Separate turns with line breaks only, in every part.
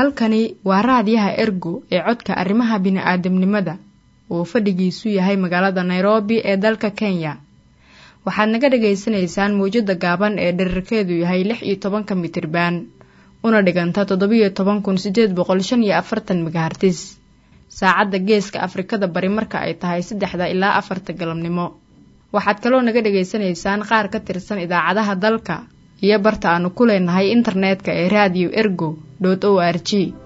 halkani waa raadiyaha ergo ee codka arrimaha bini'aadamnimada uu fadhigiisu yahay magaalada nairobi ee dalka kenya waxaad naga dhagaysanaysaan mawjadda gaaban ee dherarkeedu yahay lix iyo tobanka mitriban una dhiganta toddobiyo toban kun sideed boqol shan iyo afartan megahartis saacadda geeska afrikada bari marka ay tahay saddexda ilaa afarta galabnimo waxaad kaloo naga dhagaysanaysaan qaar ka tirsan idaacadaha dalka iyo barta aanu ku leenahay internetka ee raadiyo ergo dot o r g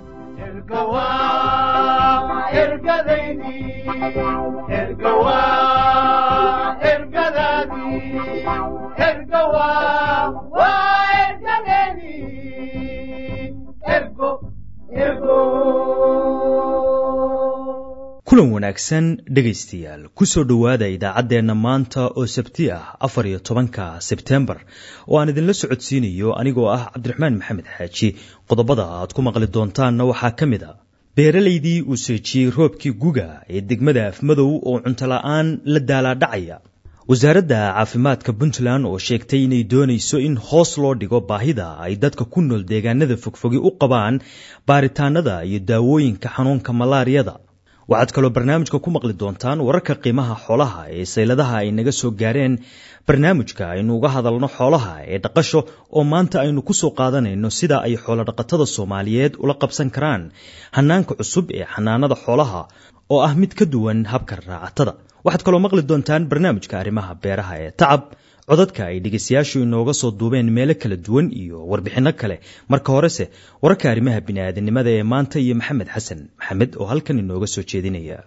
kulan wanaagsan dhegaystayaal kusoo dhowaada idaacaddeenna maanta oo sabti ah afar iyo tobanka sebtembar oo aan idinla socodsiinayo anigoo ah cabdiraxmaan maxamed xaaji qodobada aad ku maqli doontaanna waxaa ka mid a beeralaydii uu seejiyey roobkii guga ee degmada afmadow oo cuntola'aan la daalaadhacaya wasaaradda caafimaadka puntland oo sheegtay inay doonayso in hoos loo dhigo baahida ay dadka ku nool deegaanada fogfogi u qabaan baaritaanada iyo daawooyinka xanuunka malaariyada waxaad kaloo barnaamijka ku maqli doontaan wararka qiimaha xoolaha ee sayladaha ay naga soo gaareen barnaamijka aynu uga hadalno xoolaha ee dhaqasho oo maanta aynu ku soo qaadanayno sida ay xoolodhaqatada soomaaliyeed ula qabsan karaan hanaanka cusub ee xanaanada xoolaha oo ah mid ka duwan habka raacatada waxaad kaloo maqli doontaan barnaamijka arrimaha beeraha ee tacab codadka ay dhegaystayaashu inooga soo duubeen meelo kala duwan iyo warbixinno kale marka horese wararka arrimaha bini'aadanimada ee maanta iyo maxamed xasan maxamed oo halkan inooga soo jeedinaya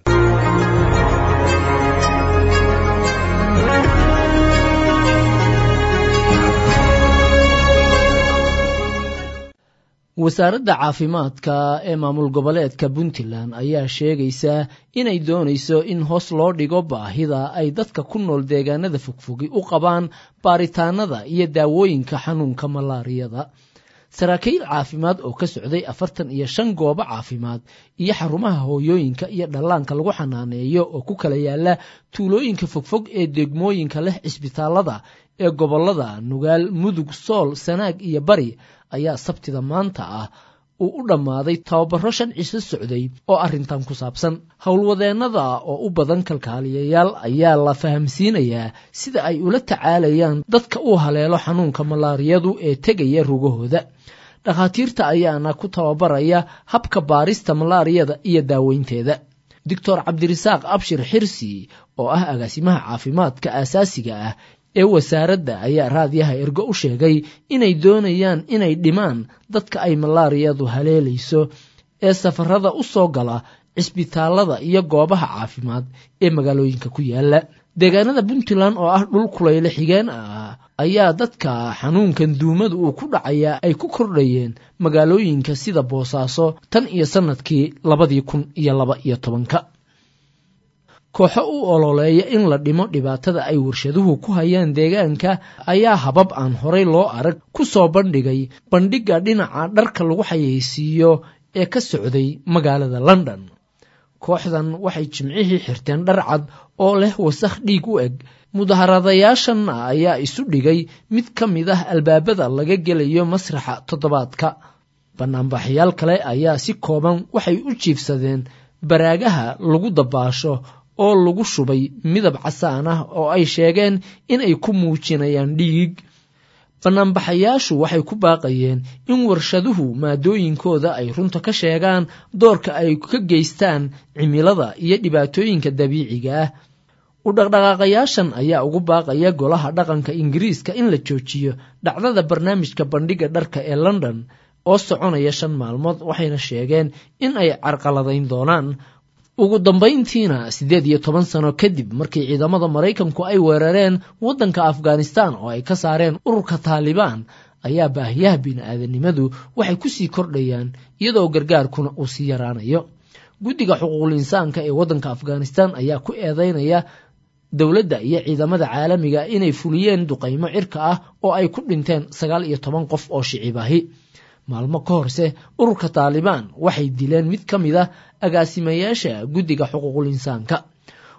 wasaaradda caafimaadka ee maamul goboleedka puntland ayaa sheegaysa inay doonayso in hoos loo dhigo baahida ay dadka ku nool deegaanada fogfogi u qabaan baaritaanada iyo daawooyinka xanuunka malaariyada saraakiil caafimaad oo ka socday afartan iyo shan goobo caafimaad iyo xarumaha hooyooyinka iyo dhallaanka lagu xanaaneeyo oo ku kala yaala tuulooyinka fogfog ee degmooyinka leh cisbitaalada ee gobolada nugaal mudug sool sanaag iyo bari ayaa sabtida maanta ah uu u dhammaaday tababaro shan ciso socday oo arrintan ku saabsan howlwadeennada oo u badan kalkaaliyayaal ayaa la fahamsiinayaa sida ay ula tacaalayaan dadka uu haleelo xanuunka malaariyadu ee tegaya rugahooda dhakhaatiirta ayaana ku tababaraya habka baarista malaariyada iyo daaweynteeda doctor cabdirasaaq abshir xirsi oo ah agaasimaha caafimaadka aasaasiga ah ee wasaaradda ayaa raadyaha ergo u sheegay inay doonayaan inay dhimaan dadka ay malaariyadu haleelayso ee safarada u soo gala cisbitaalada iyo goobaha caafimaad ee magaalooyinka ku yaala deegaanada puntland oo ah dhul kulayle xigeen ah ayaa dadka xanuunkan duumada uu ku dhacayaa ay ku kordhayeen magaalooyinka sida boosaaso tan iyo sannadkii labadii kun iyo laba iyo tobanka kooxo u ololeeya in la dhimo dhibaatada ay warshaduhu ku hayaan deegaanka ayaa habab aan horay loo arag ku soo bandhigay bandhigga dhinaca dharka lagu xayeysiiyo ee ka socday magaalada london kooxdan waxay jimcihii xirteen dhar cad oo leh wasakh dhiig u eg mudaharadayaashanna ayaa isu dhigay mid ka mid ah albaabada laga gelayo masraxa toddobaadka banaanbaxyaal kale ayaa si kooban waxay u jiifsadeen baraagaha lagu dabaasho oo lagu shubay midab casaan ah oo ay sheegeen inay ku muujinayaan dhiig banaanbaxayaashu waxay ku baaqayeen in warshaduhu maadooyinkooda ay runta ka sheegaan doorka ay ka geystaan cimilada iyo dhibaatooyinka dabiiciga ah u dhaqdhaqaaqayaashan ayaa ugu baaqaya golaha dhaqanka ingiriiska in la joojiyo dhacdada barnaamijka bandhigga dharka ee london oo soconaya shan maalmood waxayna sheegeen in ay carqaladayn doonaan ugu dambayntiina siddeed iyo toban sano kadib markii ciidamada maraykanku ay weerareen waddanka afghanistan oo ay ka saareen ururka taalibaan ayaa baahiyaha bini'aadanimadu waxay ku sii kordhayaan iyadoo gargaarkuna uu sii yaraanayo guddiga xuquuqul insaanka ee waddanka afghanistan ayaa ku eedeynaya dowladda iyo ciidamada caalamiga inay fuliyeen duqaymo cirka ah oo ay ku dhinteen sagaal iyo toban qof oo shicibahi maalmo ka horse ururka taalibaan waxay dileen mid ka mid ah agaasimayaasha guddiga xuquuqul insaanka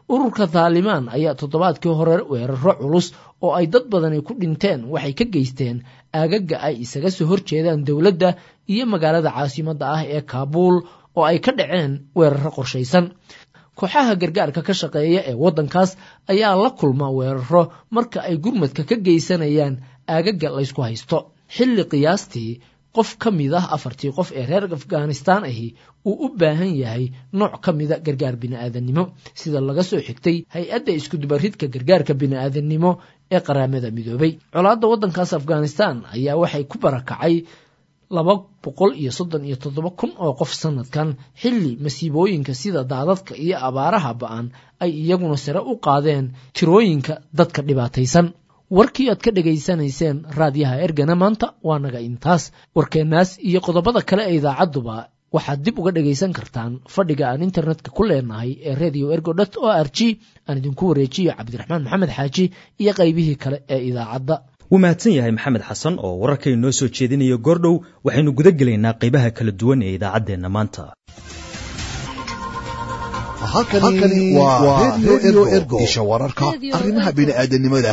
ururka taalimaan ayaa toddobaadkii hore weeraro culus oo ay dad badani ku dhinteen waxay ka geysteen aagaga ay isaga soo horjeedaan dowladda iyo magaalada caasimadda ah ee kaabuul oo ay ka dhaceen weeraro qorshaysan kooxaha gargaarka ka shaqeeya ee waddankaas ayaa la kulma weeraro marka ay gurmadka ka geysanayaan aagaga laysku haysto xilli qiyaastii qof ka mid ah afartii qof ee reer afghanistaan ahi uu u baahan yahay nooc ka mida gargaar bini'aadannimo sida laga soo xigtay hay-adda iskudubaridka gargaarka bini'aadannimo ee qaraamada midoobay colaadda waddankaas afghanistaan ayaa waxay ku barakacay laba boqol iyo soddon iyo toddoba kun oo qof sanadkan xilli masiibooyinka sida daadadka iyo abaaraha ba-an ay iyaguna sare u qaadeen tirooyinka dadka dhibaataysan warkii aad ka dhegaysanayseen raadiyaha ergana maanta waa naga intaas warkeennaas iyo qodobada kale ee idaacadduba waxaad dib uga dhegaysan kartaan fadhiga aan internetka ku leenahay ee radio ergo dot o r g aan idinku wareejiyo cabdiraxmaan maxamed xaaji iyo qaybihii kale ee idaacadda
wuu mahadsan yahay maxamed xasan oo wararkay noo soo jeedinayo goordhow waxaynu guda gelaynaa qaybaha kala duwan ee idaacaddeenna maanta
halkani waa redio ergo isha wararka arrimaha bini'aadanimada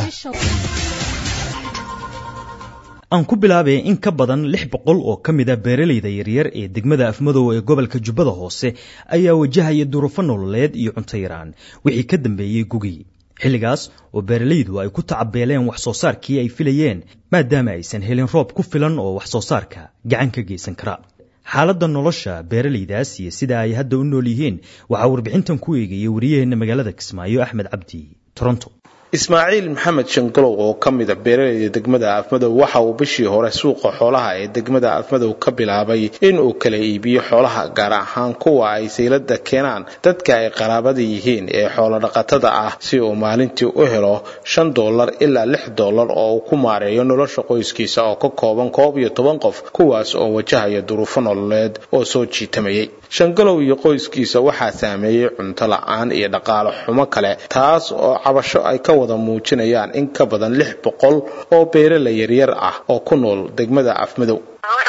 aan ku bilaabay in ka badan lix boqol oo ka mid a beeralayda yaryar ee degmada afmadow ee gobolka jubbada hoose ayaa wajahaya duruufo nololeed iyo cunto yaraan wixii ka dambeeyey gugii xilligaas oo beeralaydu ay ku tacabeeleen wax soo saarkii ay filayeen maadaama aysan helin roob ku filan oo wax soo saarka gacan ka geysan kara xaaladda nolosha beeralaydaas iyo sida ay hadda u nool yihiin waxaa warbixintan ku eegaya wariyaheenna magaalada kismaayo axmed cabdi toronto
ismaaciil maxamed shangalow oo ka mida beeralayda degmada afmadow waxa uu bishii hore suuqa xoolaha ee degmada afmadow ka bilaabay inuu kala iibiyo xoolaha gaar ahaan kuwa ay saylada keenaan dadka ay qaraabada yihiin ee xoolodhaqatada ah si uu maalintii u helo shan doolar ilaa lix doolar oo uu ku maareeyo nolosha qoyskiisa oo ka kooban koob iyo toban qof kuwaas oo wajahaya duruufo nololeed oo soo jiitamayay shangalow iyo qoyskiisa waxaa saameeyey cunto la-aan iyo dhaqaale xumo kale taas oo cabasho ay ka wada muujinayaan in ka badan lix boqol oo beerala yaryar ah oo ku nool degmada afmadow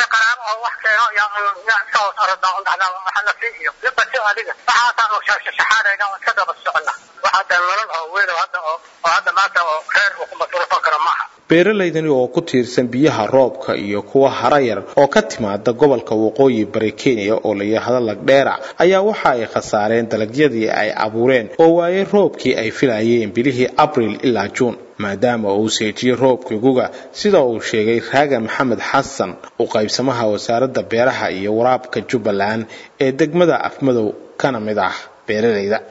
beeralaydani oo ku tiirsan biyaha roobka iyo kuwa harayar oo ka timaada gobolka waqooyi bari kenya oo la yidhaahdo lagdheera ayaa waxa ay khasaareen dalagyadii ay abuureen oo waayey roobkii ay filayeen bilihii abril ilaa juun maadaama uu seejiyey roobkii guga sida uu sheegay raaga maxamed xasan u qaybsamaha wasaaradda beeraha iyo waraabka jubbaland ee degmada afmadow kana mid ah beeralayda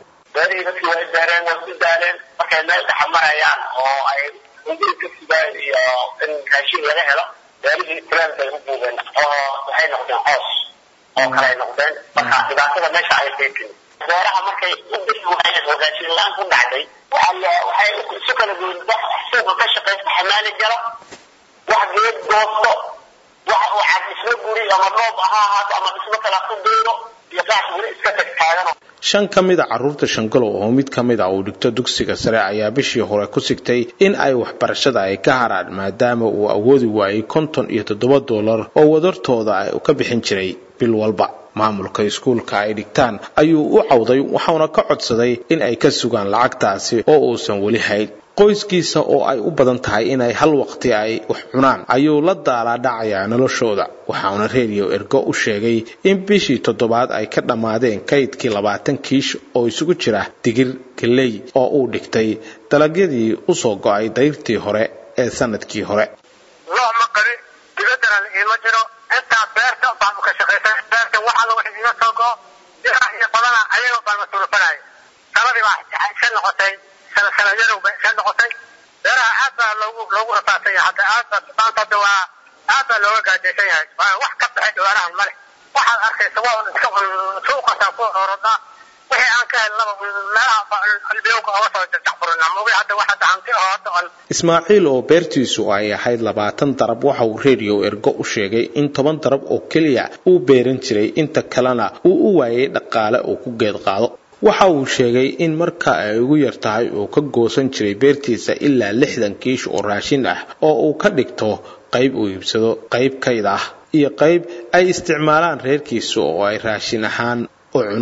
iyo in raashin laga helo beerihii tilaal bay u buubeen oo waxay noqdeen coos oo kale ay noqdeen marka dhibaatada meesha ay keentay beeraha markay u bixi waayeen oo raashin la-aan ku dhacday waxay isu kala goyn wax suuqa ka shaqaysta xamaali galo wax geed goosto wax waxaad dhismo guri ama roob ha ahaato ama dhismo kala ku beero iyo qaas weli iska tagtaagano
shan ka mid a carruurta shangalow oo mid ka mid a uu dhigto dugsiga sare ayaa bishii hore ku sigtay in ay waxbarashada ay ka haraan maadaama uu awoodi waayey konton iyo toddoba doolar oo wadartooda ay ka bixin jiray bil walba maamulka iskuulka ay dhigtaan ayuu u cawday waxauna ka codsaday in ay ka sugaan lacagtaasi oo uusan weli hayn qoyskiisa oo ay u badan tahay inay hal waqti ay wax cunaan ayuu la daalaa dhacayaa noloshooda waxauna redio ergo u sheegay in bishii toddobaad ay ka dhammaadeen kaydkii labaatan kiish oo isugu jira digir galey oo uu dhigtay dalagyadii usoo go-ay dayrtii hore ee sanadkii hore
loo ma qari dibaddana iima jiro intaa beerta baanu ka shaqaysan beerta waxaala wax iga soo go dhinac iyo badana ayagoo baan masuulfanaya sanadii baa ka noqotay sanadyadow bay ka noqotay beeraha aad baa loogu loogu rafaadsan yahay hadda aad baa maanta hadda waa aad baa looga gaajaysan yahay wax ka baxay dhawaanahan male waxaad arkaysa waa iska suuqasaa ku orodaa wixii aan ka helnaba meelaha albiyowga oga soo jajacburina mogi hadda wax hadda hanti oo hadda on
ismaaciil oo beertiisu ay ahayd labaatan darab waxa uu redio ergo u sheegay in toban darab oo keliya uu beeran jiray inta kalena uu u waayay dhaqaale uu ku geed qaado waxa uu sheegay in marka ay ugu yar tahay uu ka goosan jiray beertiisa ilaa lixdan kiish oo raashin ah oo uu ka dhigto qayb uu iibsado qayb kayd ah iyo qayb ay isticmaalaan reerkiisa oo ay raashin ahaan u cunaan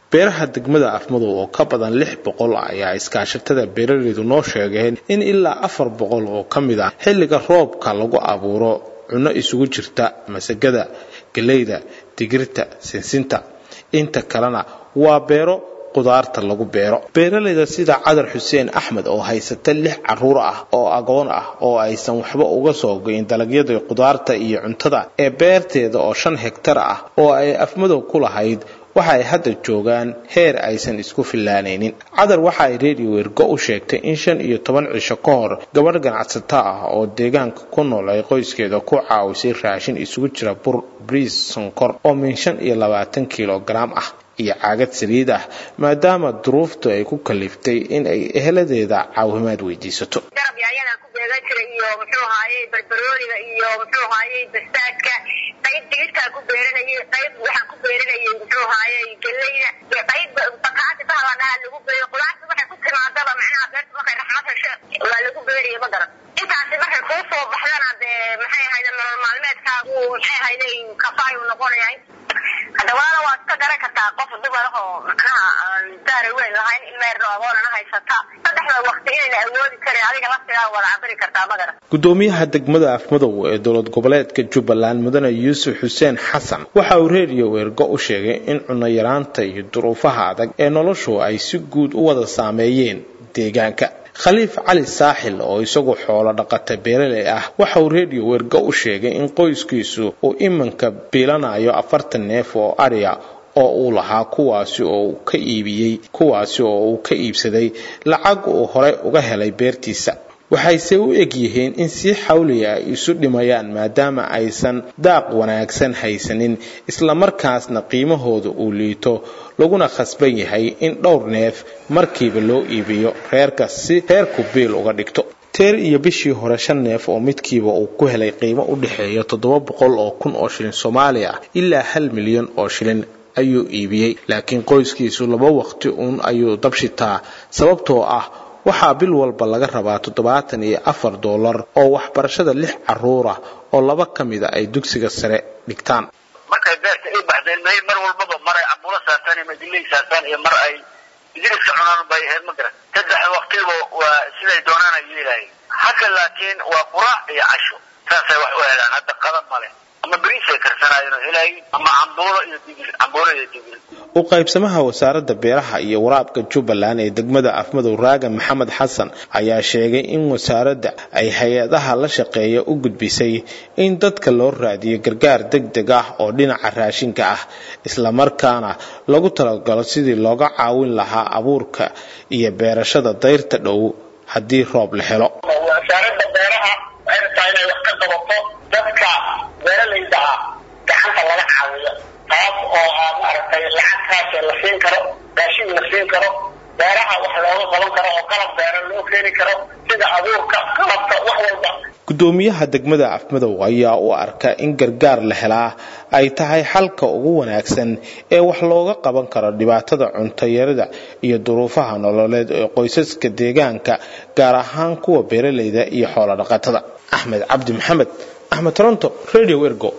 beeraha degmada afmadow oo ka badan lix boqol ayaa iskaashatada beeraleydu noo sheegeen in ilaa afar boqol oo ka mid ah xilliga roobka lagu abuuro cunno isugu jirta masagada galeyda digirta sinsinta inta kalena waa beero qudaarta lagu beero beeraleyda sida cadar xuseen axmed oo haysata lix caruur ah oo agoon ah oo aysan waxba uga soo goyn dalagyada qudaarta iyo cuntada ee beerteeda oo shan hegtar ah oo ay afmadow ku lahayd waxa ay hadda joogaan heer aysan isku fillaanaynin cadar waxa ay redio ergo u sheegtay in shan iyo toban cisho ka hor gabadh ganacsato ah oo deegaanka ku nool ay qoyskeeda ku caawisay raashin isugu jira bur briis sonkor oo min shan iyo labaatan kilogaram ah iyo caagad saliid ah maadaama duruuftu ay ku kaliftay in ay eheladeeda caawimaad weydiisato
garab yaayadaan ku beegan jiray iyo muxuu ahaayey barbarooniga iyo muxuu ahaayey bastaadka qayb digirtaa ku beeranayay qayb waxaan ku beeranayay muxuu ahaayey galeyda iyo qayb bakaati bahalanaha lagu beeyo qudaarta waxay ku timaadaba macnaha beerta markay raxmad hesho waa lagu beeraya ma garan intaasi markay kuu soo baxdana dee maxay ahayde nolol maalmeedkaagu maxay ahayde kafaayu noqonaya hadawaana waa iska garan kartaa qof dumar oo macnaha aan daara weyn lahayn ilmeerno agoonana haysata saddexda waqti inayna awoodi karin adiga laftigaa wada cabiri kartaa magara
gudoomiyaha degmada afmadow ee dowlad goboleedka jubbaland mudane yuusuf xuseen xasan waxa uu redio ergo u sheegay in cunno yaraanta iyo duruufaha adag ee noloshu ay si guud u wada saameeyeen deegaanka khaliif cali saaxil oo isagu xoolo dhaqata beeraley ah waxa uu redio wergo u sheegay in qoyskiisu uu iminka biilanayo afartan neef oo adhiya oo uu lahaa kuwaasi oo uu ka iibiyey kuwaasi oo uu ka iibsaday lacag uu hore uga helay beertiisa waxayse u eg yihiin in si xawliya ay isu dhimayaan maadaama aysan daaq wanaagsan haysanin islamarkaasna qiimahooda uu liito laguna khasban yahay in dhowr neef markiiba loo iibiyo reerka si reerku biil uga dhigto teer iyo bishii hore shan neef oo midkiiba uu ku helay qiimo u dhexeeya toddoba boqol oo kun oo shilin soomaali ah ilaa hal milyan oo shilin ayuu iibiyey laakiin qoyskiisu laba waqti uun ayuu dabshitaa sababtoo ah waxaa bil walba laga rabaa toddobaatan iyo afar doolar oo waxbarashada lix caruurah oo laba ka mida ay dugsiga sare dhigtaan
markay beerta ay baxdeen may mar walbaba mar ay cambulo saartaan iyo madiley saartaan iyo mar ay idiriska cunaan bay ahayd ma garan saddex waqtiba waa siday doonaan ay yeelaayeen haka laakiin waa quraac iyo casho saasay wax u helaan hadda qadan male ama beriisay karsanaayeen oo helaayeen ama cambuulo iyo digir cambuulo iyo digir
u qaybsamaha wasaaradda beeraha iyo waraabka jubbaland ee degmada afmadow raagan maxamed xasan ayaa sheegay in wasaaradda ay hay-adaha la shaqeeya u gudbisay in dadka loo raadiyo gargaar deg deg ah oo dhinaca raashinka ah islamarkaana lagu talagalo sidii looga caawin lahaa abuurka iyo beerashada dayrta dhow haddii roob la helo
wasaaradda beeraha waxay rabtaa inay wax ka qabato dadka beeralayda ah gacanta laga caawiyo taas oo ah maaragtay lacagtaas la siin karo raashin la siin karo beeraha wax looga qaban karo oo qalab beera loo keeni karo sida abuurka qalabka wax walba
gudoomiyaha degmada afmadow ayaa u arka in gargaar la helaa ay tahay xalka ugu wanaagsan ee wax looga qaban karo dhibaatada cuntayarida iyo duruufaha nololeed ee qoysaska deegaanka gaar ahaan kuwa beeralayda iyo xoolodhaqatada axmed cabdi maxamed axmed toronto radio ergo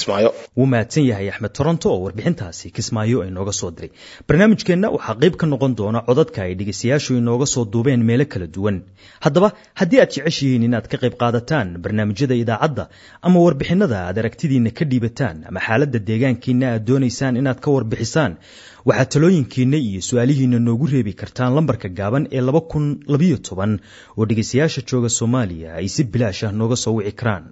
wuu mahadsan yahay axmed toronto oo warbixintaasi kismaayo inooga soo diray barnaamijkeenna waxaa qayb ka noqon doona codadka ay dhegaystayaashu inooga soo duubeen meelo kala duwan haddaba haddii aad jeceshihiin inaad ka qayb qaadataan barnaamijyada idaacadda ama warbixinada aad aragtidiinna ka dhiibataan ama xaaladda deegaankiinna aad doonaysaan inaad ka warbixisaan waxaad talooyinkiinna iyo su-aalihiinna noogu reebi kartaan lambarka gaaban ee laba kun labayo toban oo dhegaystayaasha jooga soomaaliya ay si bilaash ah nooga soo wici karaan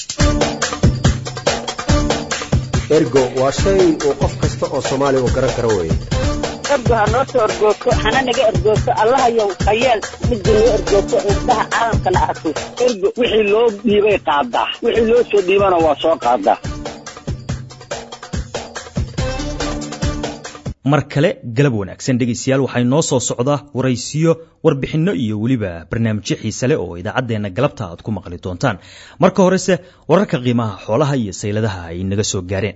ergo waa shay uu qof kasta oo soomaaliya uu garan karo weeye
ergo ha noo soo ergoogto hana naga ergoogto allahayow hayeel midda noo ergoogto indhaha caalamkana arko ergo wixii loo dhiibay qaadaa wixii loo soo dhiibana waa soo qaadaa
mar kale galab wanaagsan dhegaystayaal waxay noo soo socdaa waraysiyo warbixinno iyo weliba barnaamijyo xiise leh oo idaacaddeenna galabta aad ku maqli doontaan marka horese wararka qiimaha xoolaha iyo sayladaha ay naga soo gaareen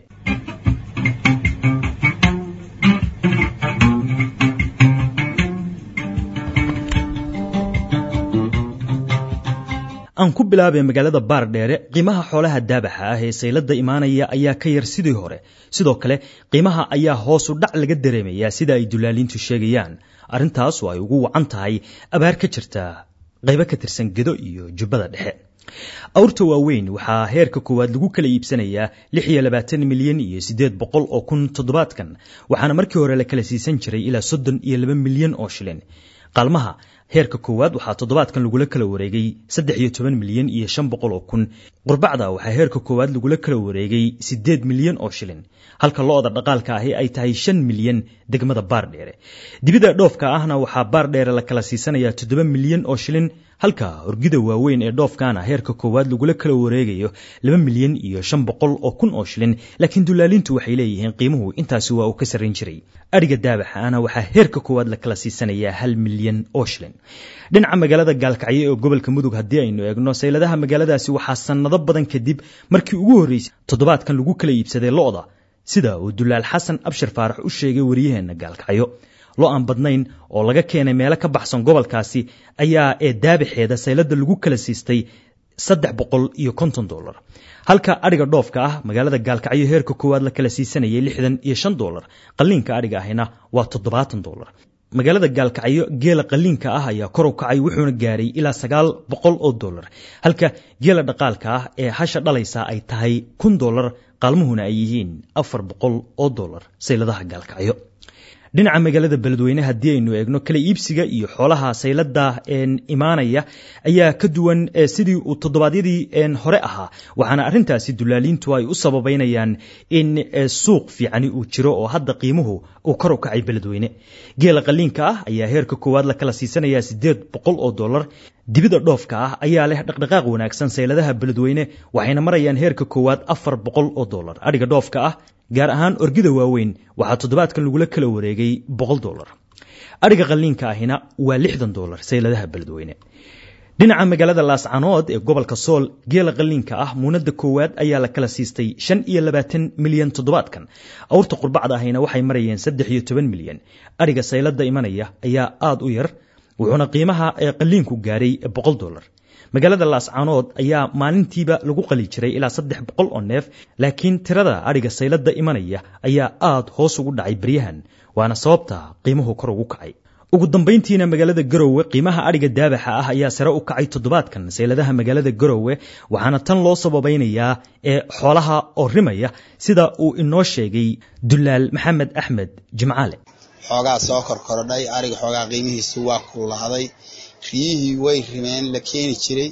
aan ku bilaabay magaalada baardheere qiimaha xoolaha daabaxa ah ee saylada imaanaya ayaa ka yar sidii hore sidoo kale qiimaha ayaa hoosu dhac laga dareemayaa sida ay dulaaliintu sheegayaan arrintaas oo ay ugu wacan tahay abaar ka jirta qaybo ka tirsan gedo iyo jubbada dhexe awrta waaweyn waxaa heerka koowaad lagu kala iibsanayaa lix iyo labaatan milyan iyo siddeed boqol oo kun toddobaadkan waxaana markii hore la kala siisan jiray ilaa soddon iyo laba milyan oo shilin qaalmaha heerka koowaad waxaa toddobaadkan lagula kala wareegay saddex iyo toban milyan iyo shan boqol oo kun qurbacda waxaa heerka koowaad lagula kala wareegay siddeed milyan oo shilin halka lo-da dhaqaalka ahi ay tahay shan milyan degmada baardheere dibida dhoofka ahna waxaa baardheere la kala siisanayaa toddoba milyan oo shilin halka orgida waaweyn ee dhoofkaana heerka koowaad lagula kala wareegayo laba milyan iyo shan boqol oo kun oo shilin laakiin dulaalintu waxay leeyihiin qiimuhu intaasi waa uu ka sarrayn jiray adhiga daabaxaana waxaa heerka koowaad la kala siisanayaa hal milyan oo shilin dhinaca magaalada gaalkacyo ee gobolka mudug haddii aynu eegno sayladaha magaaladaasi waxaa sannado badan kadib markii ugu horreysay toddobaadkan lagu kala iibsaday lo-da sida uu dulaal xasan abshir faarax u sheegay wariyaheenna gaalkacyo lo aan badnayn oo laga keenay meelo ka baxsan gobolkaasi ayaa ee daabaxeeda saylada lagu kala siistay saddex boqol iyo konton dolar halka adhiga dhoofka ah magaalada gaalkacyo heerka koowaad la kala siisanayay lixdan iyo shan dolar qalliinka adhiga ahina waa toddobaatan dolar magaalada gaalkacyo geela qalliinka ah ayaa kor u kacay wuxuuna gaaray ilaa sagaal boqol oo dolar halka geela dhaqaalka ah ee hasha dhalaysa ay tahay kun dolar qaalmuhuna ay yihiin afar boqol oo dolar sayladaha gaalkacyo dhinaca magaalada beledweyne haddii aynu eegno kala iibsiga iyo xoolaha saylada imaanaya ayaa ka duwan sidii uu toddobaadyadii hore ahaa waxaana arrintaasi dulaaliintu ay u sababaynayaan in suuq fiicani uu jiro oo hadda qiimuhu uu kor u kacay beledweyne geela qaliinka ah ayaa heerka koowaad la kala siisanaya siddeed boqol oo dolar dibida dhoofka ah ayaa leh dhaqdhaqaaq wanaagsan sayladaha beledweyne waxayna marayaan heerka koowaad afar boqol oo dolar adhiga dhoofka ah gaar ahaan orgida waaweyn waxaa toddobaadkan lagula kala wareegay boqol dolar adhiga qalliinka ahina waa lixdan dolar sayladaha beledweyne dhinaca magaalada laascanood ee gobolka sool geela qalliinka ah muunada koowaad ayaa la kala siistay shan iyo labaatan milyan toddobaadkan awrta qurbacda ahina waxay marayeen saddex iyo toban milyan adhiga saylada imanaya ayaa aada u yar wuxuuna qiimaha ee qalliinku gaaray boqol dolar magaalada laascaanood ayaa maalintiiba lagu qali jiray ilaa saddex boqol oo neef laakiin tirada adhiga saylada imanaya ayaa aada hoos ugu dhacay beryahan waana sababta qiimuhu kor ugu kacay ugu dambayntiina magaalada garowe qiimaha adhiga daabaxa ah ayaa sare u kacay toddobaadkan sayladaha magaalada garowe waxaana tan loo sababaynayaa ee xoolaha oo rimaya sida uu inoo sheegay dulaal maxamed axmed jimcaale
xoogaa soo korkorodhay ariga xoogaa qiimihiisu waa kululaaday riyihii way rimeen la keeni jiray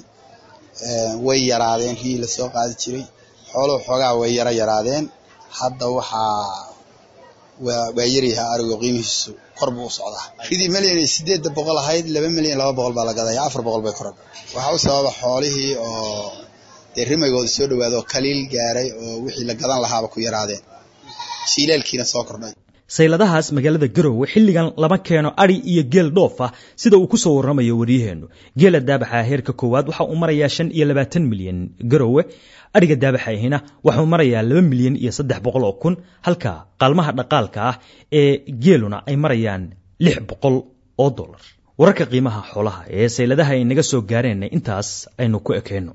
way yaraadeen riyihii lasoo qaadi jiray xooluhu xoogaa way yaro yaraadeen hadda waxaa waa yaryaha arigo qiimihiisu kor buu u socdaa ridii milyan sideedda boqol ahayd laba milyan laba boqol baa la gadaya afar boqol bay korodha waxaa u sababa xoolihii oo dee rimaygooda soo dhawaada oo kaliil gaaray oo wixii la gadan lahaaba ku yaraadeen shiilaalkiina soo kordhay
sayladahaas magaalada garowe xilligan lama keeno adhi iyo geel dhoof ah sida uu ku soo warramayo waryaheennu geela daabaxa heerka koowaad waxa uu marayaa shan iyo labaatan milyan garowe adhiga daabaxa ahina waxauu marayaa laba milyan iyo saddex boqol oo kun halka qaalmaha dhaqaalka ah ee geeluna ay marayaan lix boqol oo dolar wararka qiimaha xoolaha ee sayladaha ay naga soo gaareenna intaas aynu ku ekeenno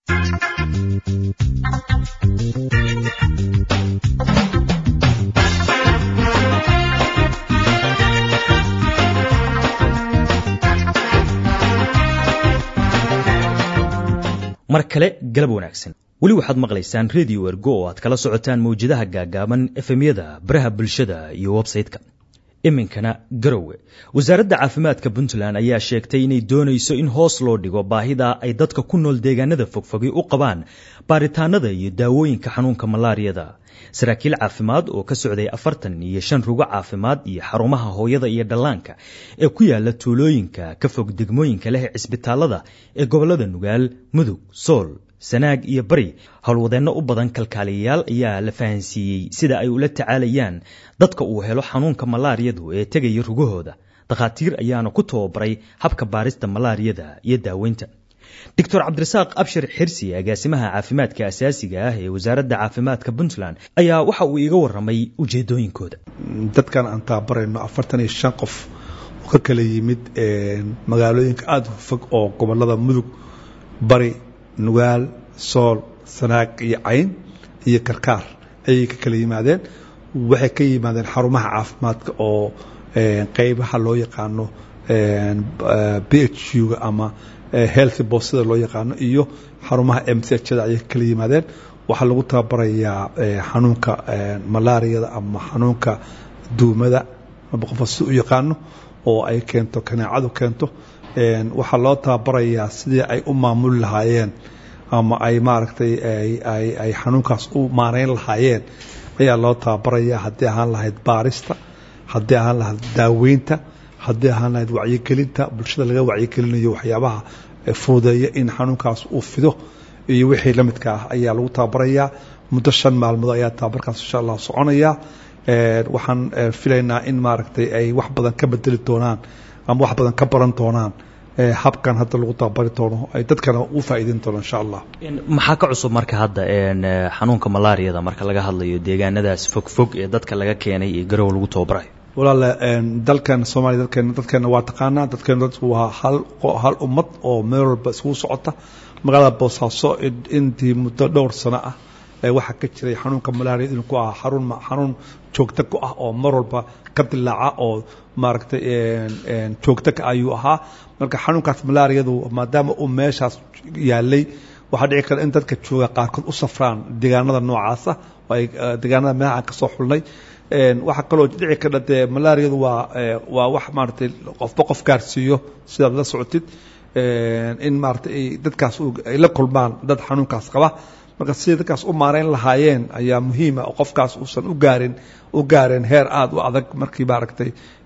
mar kale galab wanaagsan weli waxaad maqlaysaan redio ergo oo aad kala socotaan mawjadaha gaagaaban efemyada baraha bulshada iyo websayte-ka iminkana garowe wasaaradda caafimaadka puntland ayaa sheegtay inay doonayso in hoos loo dhigo baahida ay dadka ku nool deegaanada fogfogi u qabaan baaritaanada iyo daawooyinka xanuunka malaariyada saraakiil caafimaad oo ka socday afartan iyo shan rugo caafimaad iyo xarumaha hooyada iyo dhallaanka ee ku yaala tuulooyinka ka fog degmooyinka leh cisbitaalada ee gobolada nugaal mudug sool sanaag iyo bari howlwadeenno u badan kalkaaliyayaal ayaa la fahansiiyey sida ay ula tacaalayaan dadka uu helo xanuunka malaariyadu ee tegaya rugahooda dakhaatiir ayaana ku tababaray habka baarista malaariyada iyo daaweynta doctor cabdirasaaq abshir xirsi agaasimaha caafimaadka asaasiga ah ee wasaaradda caafimaadka puntland ayaa waxa uu iiga waramay ujeedooyinkooda
dadkan aan taabarayno afartan iyo shan qof oo ka kala yimid magaalooyinka aada u fog oo gobolada mudug bari nugaal sool sanaag iyo cayn iyo karkaar ayay ka kala yimaadeen waxay ka yimaadeen xarumaha caafimaadka oo qeybaha loo yaqaano b h u-ga ama healthy bosida loo yaqaano iyo xarumaha m c hda ayay ka kala yimaadeen waxaa lagu tababarayaa xanuunka malaariyada ama xanuunka duumada aba qofa si u yaqaano oo ay keento kaneecadu keento waxaa loo tababarayaa sidii ay u maamuli lahaayeen ama ay maaragtay ay xanuunkaas u maareyn lahaayeen ayaa loo tababarayaa haddii ahaan lahayd baarista haddii ahaan lahayd daaweynta haddii ahaan lahayd wacyigelinta bulshada laga wacyigelinayo waxyaabaha fududeeya in xanuunkaas uu fido iyo wixii la midka ah ayaa lagu tababarayaa muddo shan maalmood ayaa tababarkaas insha allah soconaya waxaan filaynaa in maaragtay ay wax badan ka bedeli doonaan ama wax badan ka baran doonaan habkan hadda lagu tababari doono ay dadkana u faa'iideyn doono insha allah
maxaa ka cusub marka hadda xanuunka malaariyada marka laga hadlayo deegaanadaas fog fog ee dadka laga keenay iyo garow lagu tababarayo
walaale dalkan soomaaliya dalkeena dadkeena waa taqaanaa dadkeena dadku waa hal hal ummad oo meel walba iskugu socota magaalada boosaaso intii muddo dhowr sano ah waxaa ka jiray xanuunka malaria inuu ku ahaa xarun xanuun joogto ku ah oo mar walba ka dilaaca oo maaragtay joogto ka ayuu ahaa marka xanuunkaas malaariyadu maadaama uu meeshaas yaalay waxaa dhici kara in dadka jooga qaarkood u safraan deegaanada noocaasa oo ay deegaanada meelahaan ka soo xulnay waxaa kaloo dhici kara dee malaariyadu waa waa wax maaragtay qofba qof gaarsiiyo sidaad la socotid in maaragtay dadkaas ay la kulmaan dad xanuunkaas qaba marka sidai dadkaas u maareyn lahaayeen ayaa muhiima oo qofkaas uusan u gaarin u gaareen heer aada u adag markii maaragtay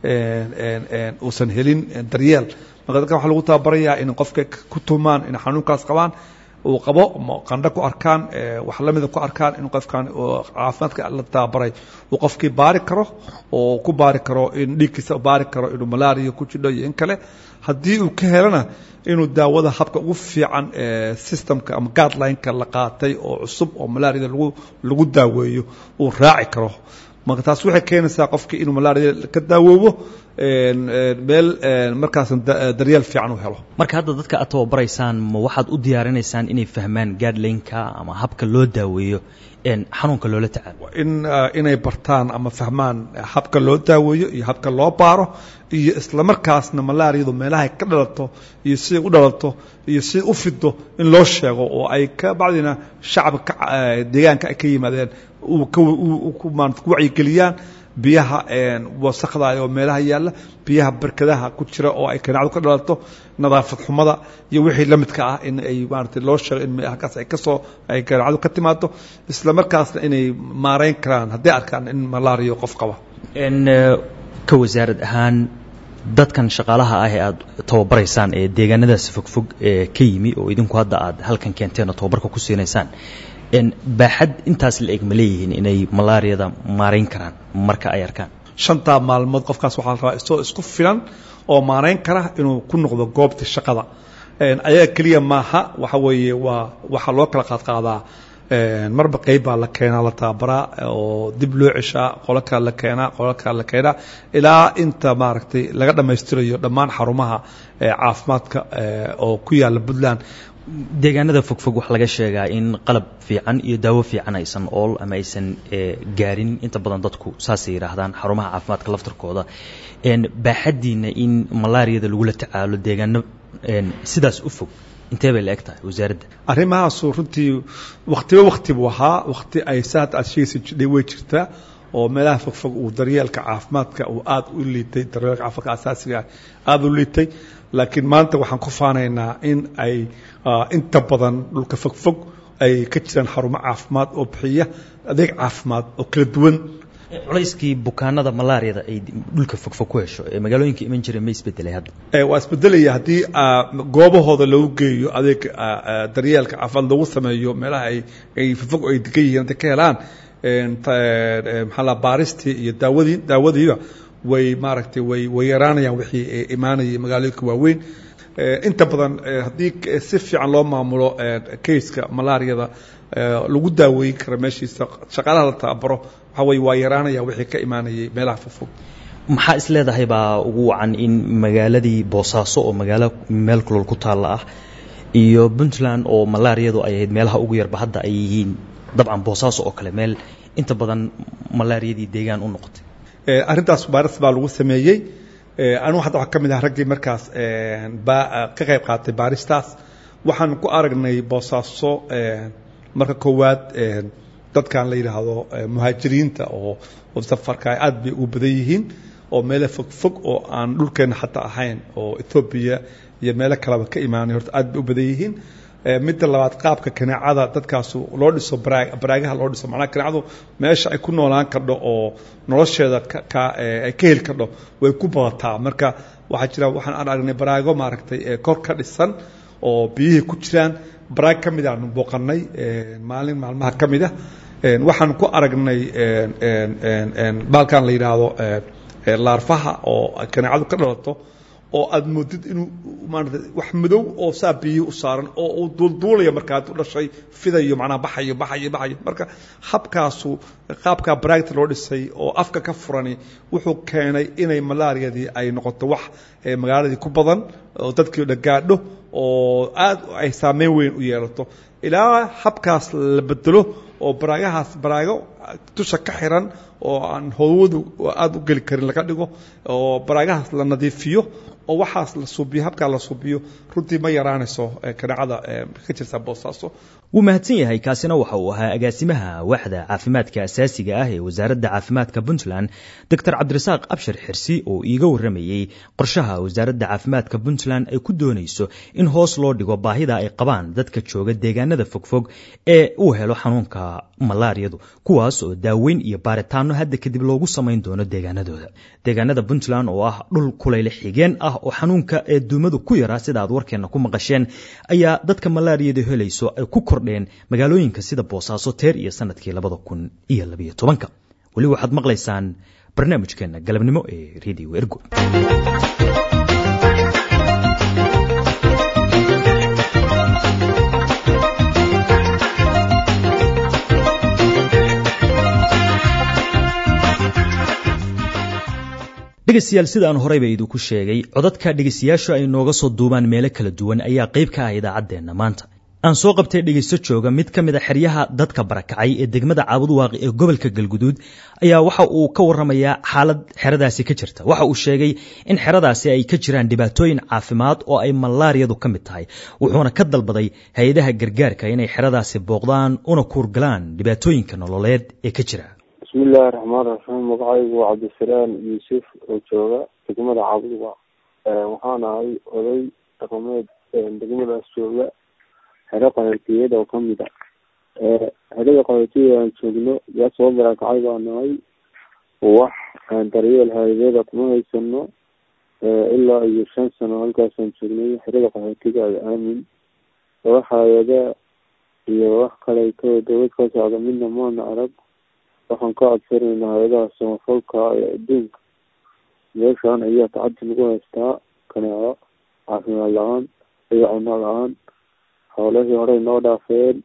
uusan helin daryeel marka dadka waxaa lagu tababarayaa in qofka ku tumaan in xanuunkaas qabaan uu qabo qandho ku arkaan wax lamida ku arkaan in qofkan caafimaadka la tababaray uu qofkii baari karo oo ku baari karo in dhiigkiisa baari karo inuu malaria ku jidho iyo in kale haddii uu ka helana inuu daawada habka ugu fiican systemka ama guideline-ka la qaatay oo cusub oo malaariyada lagu lagu daaweeyo uu raaci karo marka taas waxay keenaysaa qofkii inuu malaariyada ka daawoobo meel markaas daryeel fiican u helo
marka hadda dadka aad tababaraysaan ma waxaad u diyaarinaysaan inay fahmaan guideline-ka ama habka loo daaweeyo xanuunka loola tacaalo
in inay bartaan ama fahmaan habka loo daaweeyo iyo habka loo baaro iyo isla markaasna malaariyadu meelahay ka dhalato iyo siday u dhalato iyo siday u fido in loo sheego oo ay ka bacdina shacabka deegaanka ay ka yimaadeen ku wacyigeliyaan biyaha wasakda oo meelaha yaalla biyaha barkadaha ku jira oo ay kaneecdu ka dhalato nadaafad xumada iyo wixii la midka ah in ay maarata loo sheego in halkaas ay kasoo ay kaneecdu ka timaado isla markaasna inay maareyn karaan hadday arkaan in malaariyo qof qaba
ka wasaarad ahaan dadkan shaqaalaha ah ee aad tababaraysaan ee deegaanadaas fogfog ee ka yimi oo idinku hadda aad halkan keenteen oo tababarka ku siinaysaan baaxad intaas la eg ma leeyihiin inay malaariyada maarayn karaan marka ay arkaan
shantaa maalmood qofkaas waxaa la rabaa isagoo isku filan oo maarayn kara inuu ku noqdo goobta shaqada ayaga keliya maaha waxa weeye waa waxaa loo kala qaadqaadaa marba qeyb baa la keenaa la tababaraa oo dib loo ceshaa qolo kale la keenaa qolo kale la keenaa ilaa inta maaragtay laga dhammaystirayo dhammaan xarumaha caafimaadka oo ku yaalla puntland
deegaanada fogfog waxaa laga sheegaa in qalab fiican iyo daawo fiican aysan ool ama aysan gaarin inta badan dadku saasay yidhaahdaan xarumaha caafimaadka laftarkooda baaxaddiina in malaariyada lagula tacaalo deegaano sidaas u fog intee bay la eg tahay wasaaradda
arrimahaasu runtii wakhtiba wakhti buu ahaa wakhti ay saad aad sheegaysa jidhay way jirtaa oo meelaha fogfog uu daryeelka caafimaadka uu aada u liitay daryeelka caafimaadka asaasiga aada u liitay laakiin maanta waxaan ku faanaynaa in ay inta badan dhulka fogfog ay ka jiraan xarumo caafimaad oo bixiya adeeg caafimaad oo kala duwan
culayskii bukaanada malaariyada ay dhulka fogfog ku hesho ee magaalooyinka iman jiray ma isbedelay hadda
waa isbedelaya haddii goobahooda lagu geeyo adeeg daryeelka caafimaad lagu sameeyo meelaha ay ay fogfog ay degan yihiin hadday ka helaan maxaa la baaristii iyo daawadii daawadiiba way maaragtay way way yaraanayaan wixii imaanayay magaalooyinka waaweyn inta badan haddii si fiican loo maamulo kayska malaariyada lagu daaweyn kara meeshiisa shaqaalaha la tababaro waxa weye waa yaraanaya wixii ka imaanayay meelaha fogfog
maxaa is leedahay baa ugu wacan in magaaladii boosaaso oo magaalo meel kulol ku taalla ah iyo puntland oo malaariyadu ay ahayd meelaha ugu yarba hadda ay yihiin dabcan boosaaso oo kale meel inta badan malaariyadii deegaan u noqotay
arrintaas baaris baa lagu sameeyey anugu hadda waxaa ka mid ah raggii markaas ka qayb qaatay baaristaas waxaan ku aragnay boosaaso marka koowaad dadkan la yidhaahdo muhaajiriinta oo safarka aad bay ugu badan yihiin oo meelo fog fog oo aan dhulkeena xataa ahayn oo ethoobiya iyo meelo kaleba ka imaanay horta aad bay u badan yihiin midda labaad qaabka kaneecada dadkaasu loo dhiso baraagaha loo dhiso macnaha kaneecadu meesha ay ku noolaan kardho oo nolosheeda ay ka heli kardho way ku badataa marka waxaa jira waxaan aan aragnay baraago maaragtay kor ka dhisan oo biyihii ku jiraan baraag ka mid aanu booqanay maalin maalmaha ka mid ah waxaan ku aragnay baalkan la yidhaahdo laarfaha oo kaneecadu ka dhalato oo aad moodid inuu maarata wax madow oo saa biyihii u saaran oo uu duulduulaya markaa u dhashay fidayo macnaha baxayo baxayo baxayo marka habkaasu qaabkaa baraagta loo dhisay oo afka ka furani wuxuu keenay inay malaariyadii ay noqoto wax magaaladii ku badan oo dadkii dhagaadho oo aad ay saameyn weyn u yeelato ilaa habkaas la bedelo oo baraagahaas baraago dusha ka xiran oo aan howadu aada u geli karin laga dhigo oo baraagahaas la nadiifiyo oo waxaas la suubiyo habkaa la suubiyo runtii ma yaraanayso kaneecada ka jirta boosaaso
wuu mahadsan yahay kaasina waxa uu ahaa agaasimaha waaxda caafimaadka asaasiga ah ee wasaaradda caafimaadka puntland doctor cabdirasaaq abshir xirsi oo iiga warramayey qorshaha wasaaradda caafimaadka puntland ay ku doonayso in hoos loo dhigo baahida ay qabaan dadka jooga deegaanada fogfog ee uu helo xanuunka malaariyadu kuwaas oo daaweyn iyo baaritaano hadda kadib loogu samayn doono deegaanadooda deegaanada puntland oo ah dhul kulayle xigeen ah oo xanuunka ee duumadu ku yaraa sida aad warkeenna ku maqasheen ayaa dadka malaariyadu helayso ay ku kordheen magaalooyinka sida boosaaso teer iyo sanadkii labada kun iyo labiyo tobanka weli waxaad maqlaysaan barnaamijkeenna galabnimo ee radio ergo dhegaystayaal sida aan horeyba idinku sheegay codadka dhegaystayaashu ay nooga soo duubaan meelo kala duwan ayaa qayb ka ah idaacaddeenna maanta aan soo qabtay dhegaysto jooga mid ka mid a xeryaha dadka barakacay ee degmada caabudwaaqi ee gobolka galguduud ayaa waxa uu ka warramayaa xaalad xeradaasi ka jirta waxa uu sheegay in xeradaasi ay ka jiraan dhibaatooyin caafimaad oo ay malaariyadu ka mid tahay wuxuuna ka dalbaday hay-adaha gargaarka inay xeradaasi booqdaan una kuurgalaan dhibaatooyinka nololeed ee ka jira
bismillahi raxmaan raxiim magacaygu waa cabdisalaam yuusuf oo jooga degmada caabudwaaq waxaan ahay oday dhaqameed degmadaas jooga xero qaxootiyada oo kamid a xerada qaxootiyada aan joogno yaa soo barakacay baa nahay wax daryeel hay-adeeda kuma haysano ilaa iyo shan sano halkaasaan joognay xerada qaxootiga aamin wax hay-ada iyo wax kale ka dowlad ka socda midna maana arag waxaan ka codsanaynaa hay-adaha samafalka ee adduunka meeshaan ayaa tacadi lagu haystaa kaneeco caafimaad la-aan iyo cuno la-aan howlahii horey noo dhaafeen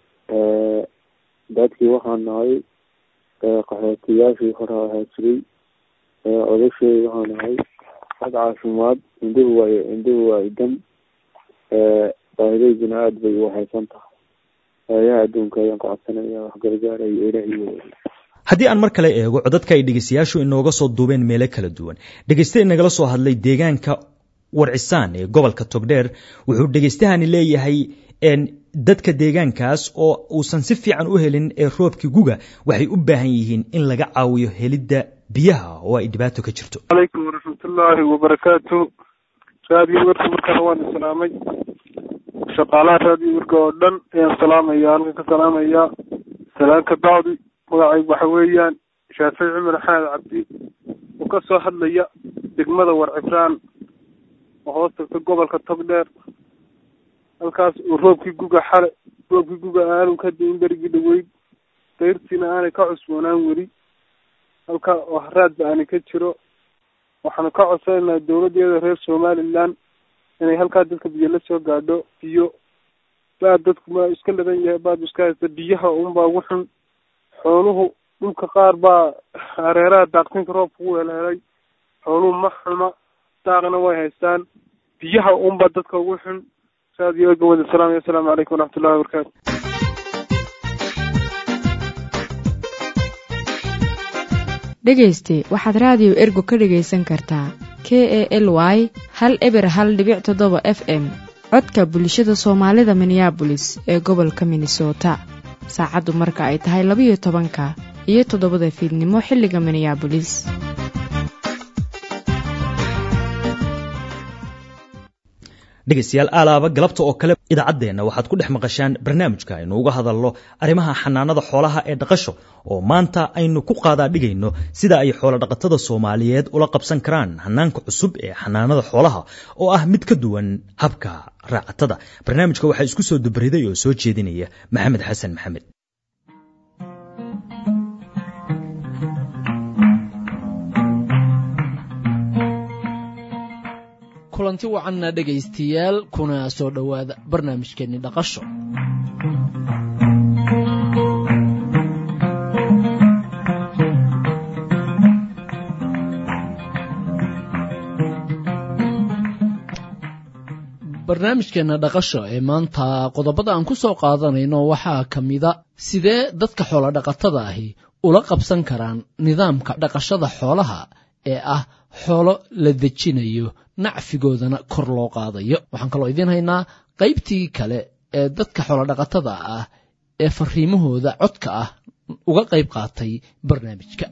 dadkii waxaan nahay qaxootiyaashii hore ahaa jiray odasheedi waxaan nahay xag caafimaad indhuhu waay indhuhu waa idan baahidaydina aada bay u haysan tahay hay-adaha adduunka ayaan ka codsanaya wax gargaarayo ilahiyo
haddii aan mar kale eego codadka ay dhegaystayaashu inooga soo duubeen meelo kala duwan dhegayste inagala soo hadlay deegaanka warcisaan ee gobolka togdheer wuxuu dhegaystahani leeyahay dadka deegaankaas oo uusan si fiican u helin ee roobkii guga waxay u baahan yihiin in laga caawiyo helidda biyaha oo ay dhibaato ka jirto
calaykum waraxmatullaahi wabarakaatu raadiyo werka markana waan islaamay shaqaalaha raadiyo werka oo dhan ayaan salaamaya halkan ka salaamaya salaanka bacdi magacaygu waxa weeyaan shaafici cumar xamed cabdi oo ka soo hadlaya degmada warcibraan oo hoos tagta gobolka togdheer halkaas uu roobkii guga xale roobkii guga aanu ka diin berigii dhaweyd dayrtiina aanay ka cusboonaan weli halka oo haraadba aanay ka jiro waxaanu ka codsanaynaa dowladdeeda reer somaliland inay halkaa dadka biyo la soo gaadho biyo baad dadku ma iska ladan yahay baad iska haysta biyaha unbaa ugu xun xooluhu dhulka qaar baa hareeraha daaqsinka roobka u helhelay xooluhu ma xuma daaqna way haystaan biyaha unba dadka ugu xun raadiyo ergo wada salaam assalaamu calaykum waraxmatullahi wabarakaatu
dhegayste waxaad raadiyo ergo ka dhegaysan kartaa k e l y hal eber hal dhibic toddoba f m codka bulshada soomaalida minneabolis ee gobolka minnesota saacaddu marka ay tahay labayo tobanka iyo toddobada fiidnimo xilliga minneabolis
dhegaystayaal aalaaba galabta oo kale idaacaddeenna waxaad ku dhex maqashaan barnaamijka aynu uga hadalno arrimaha xanaanada xoolaha ee dhaqasho oo maanta aynu ku qaadaadhigayno sida ay xoolodhaqatada soomaaliyeed ula qabsan karaan hanaanka cusub ee xanaanada xoolaha oo ah mid ka duwan habka raacatada barnaamijka waxaa isku soo dubariday oo soo jeedinaya maxamed xasan maxamed
kulanti wacanna dhegaystayaal kuna soo dhowaada barnaamijkeenni dhaqasho barnaamijkeenna dhaqasho ee maanta qodobada aan ku soo qaadanayno waxaa ka mida sidee dadka xoolodhaqatada ahi ula qabsan karaan nidaamka dhaqashada xoolaha ee ah xoolo la dejinayo nacfigoodana kor loo qaadayo waxaan kaloo idiin haynaa qaybtii kale ee dadka xoolodhaqatada ah ee fariimahooda codka ah uga qayb qaatay barnaamijka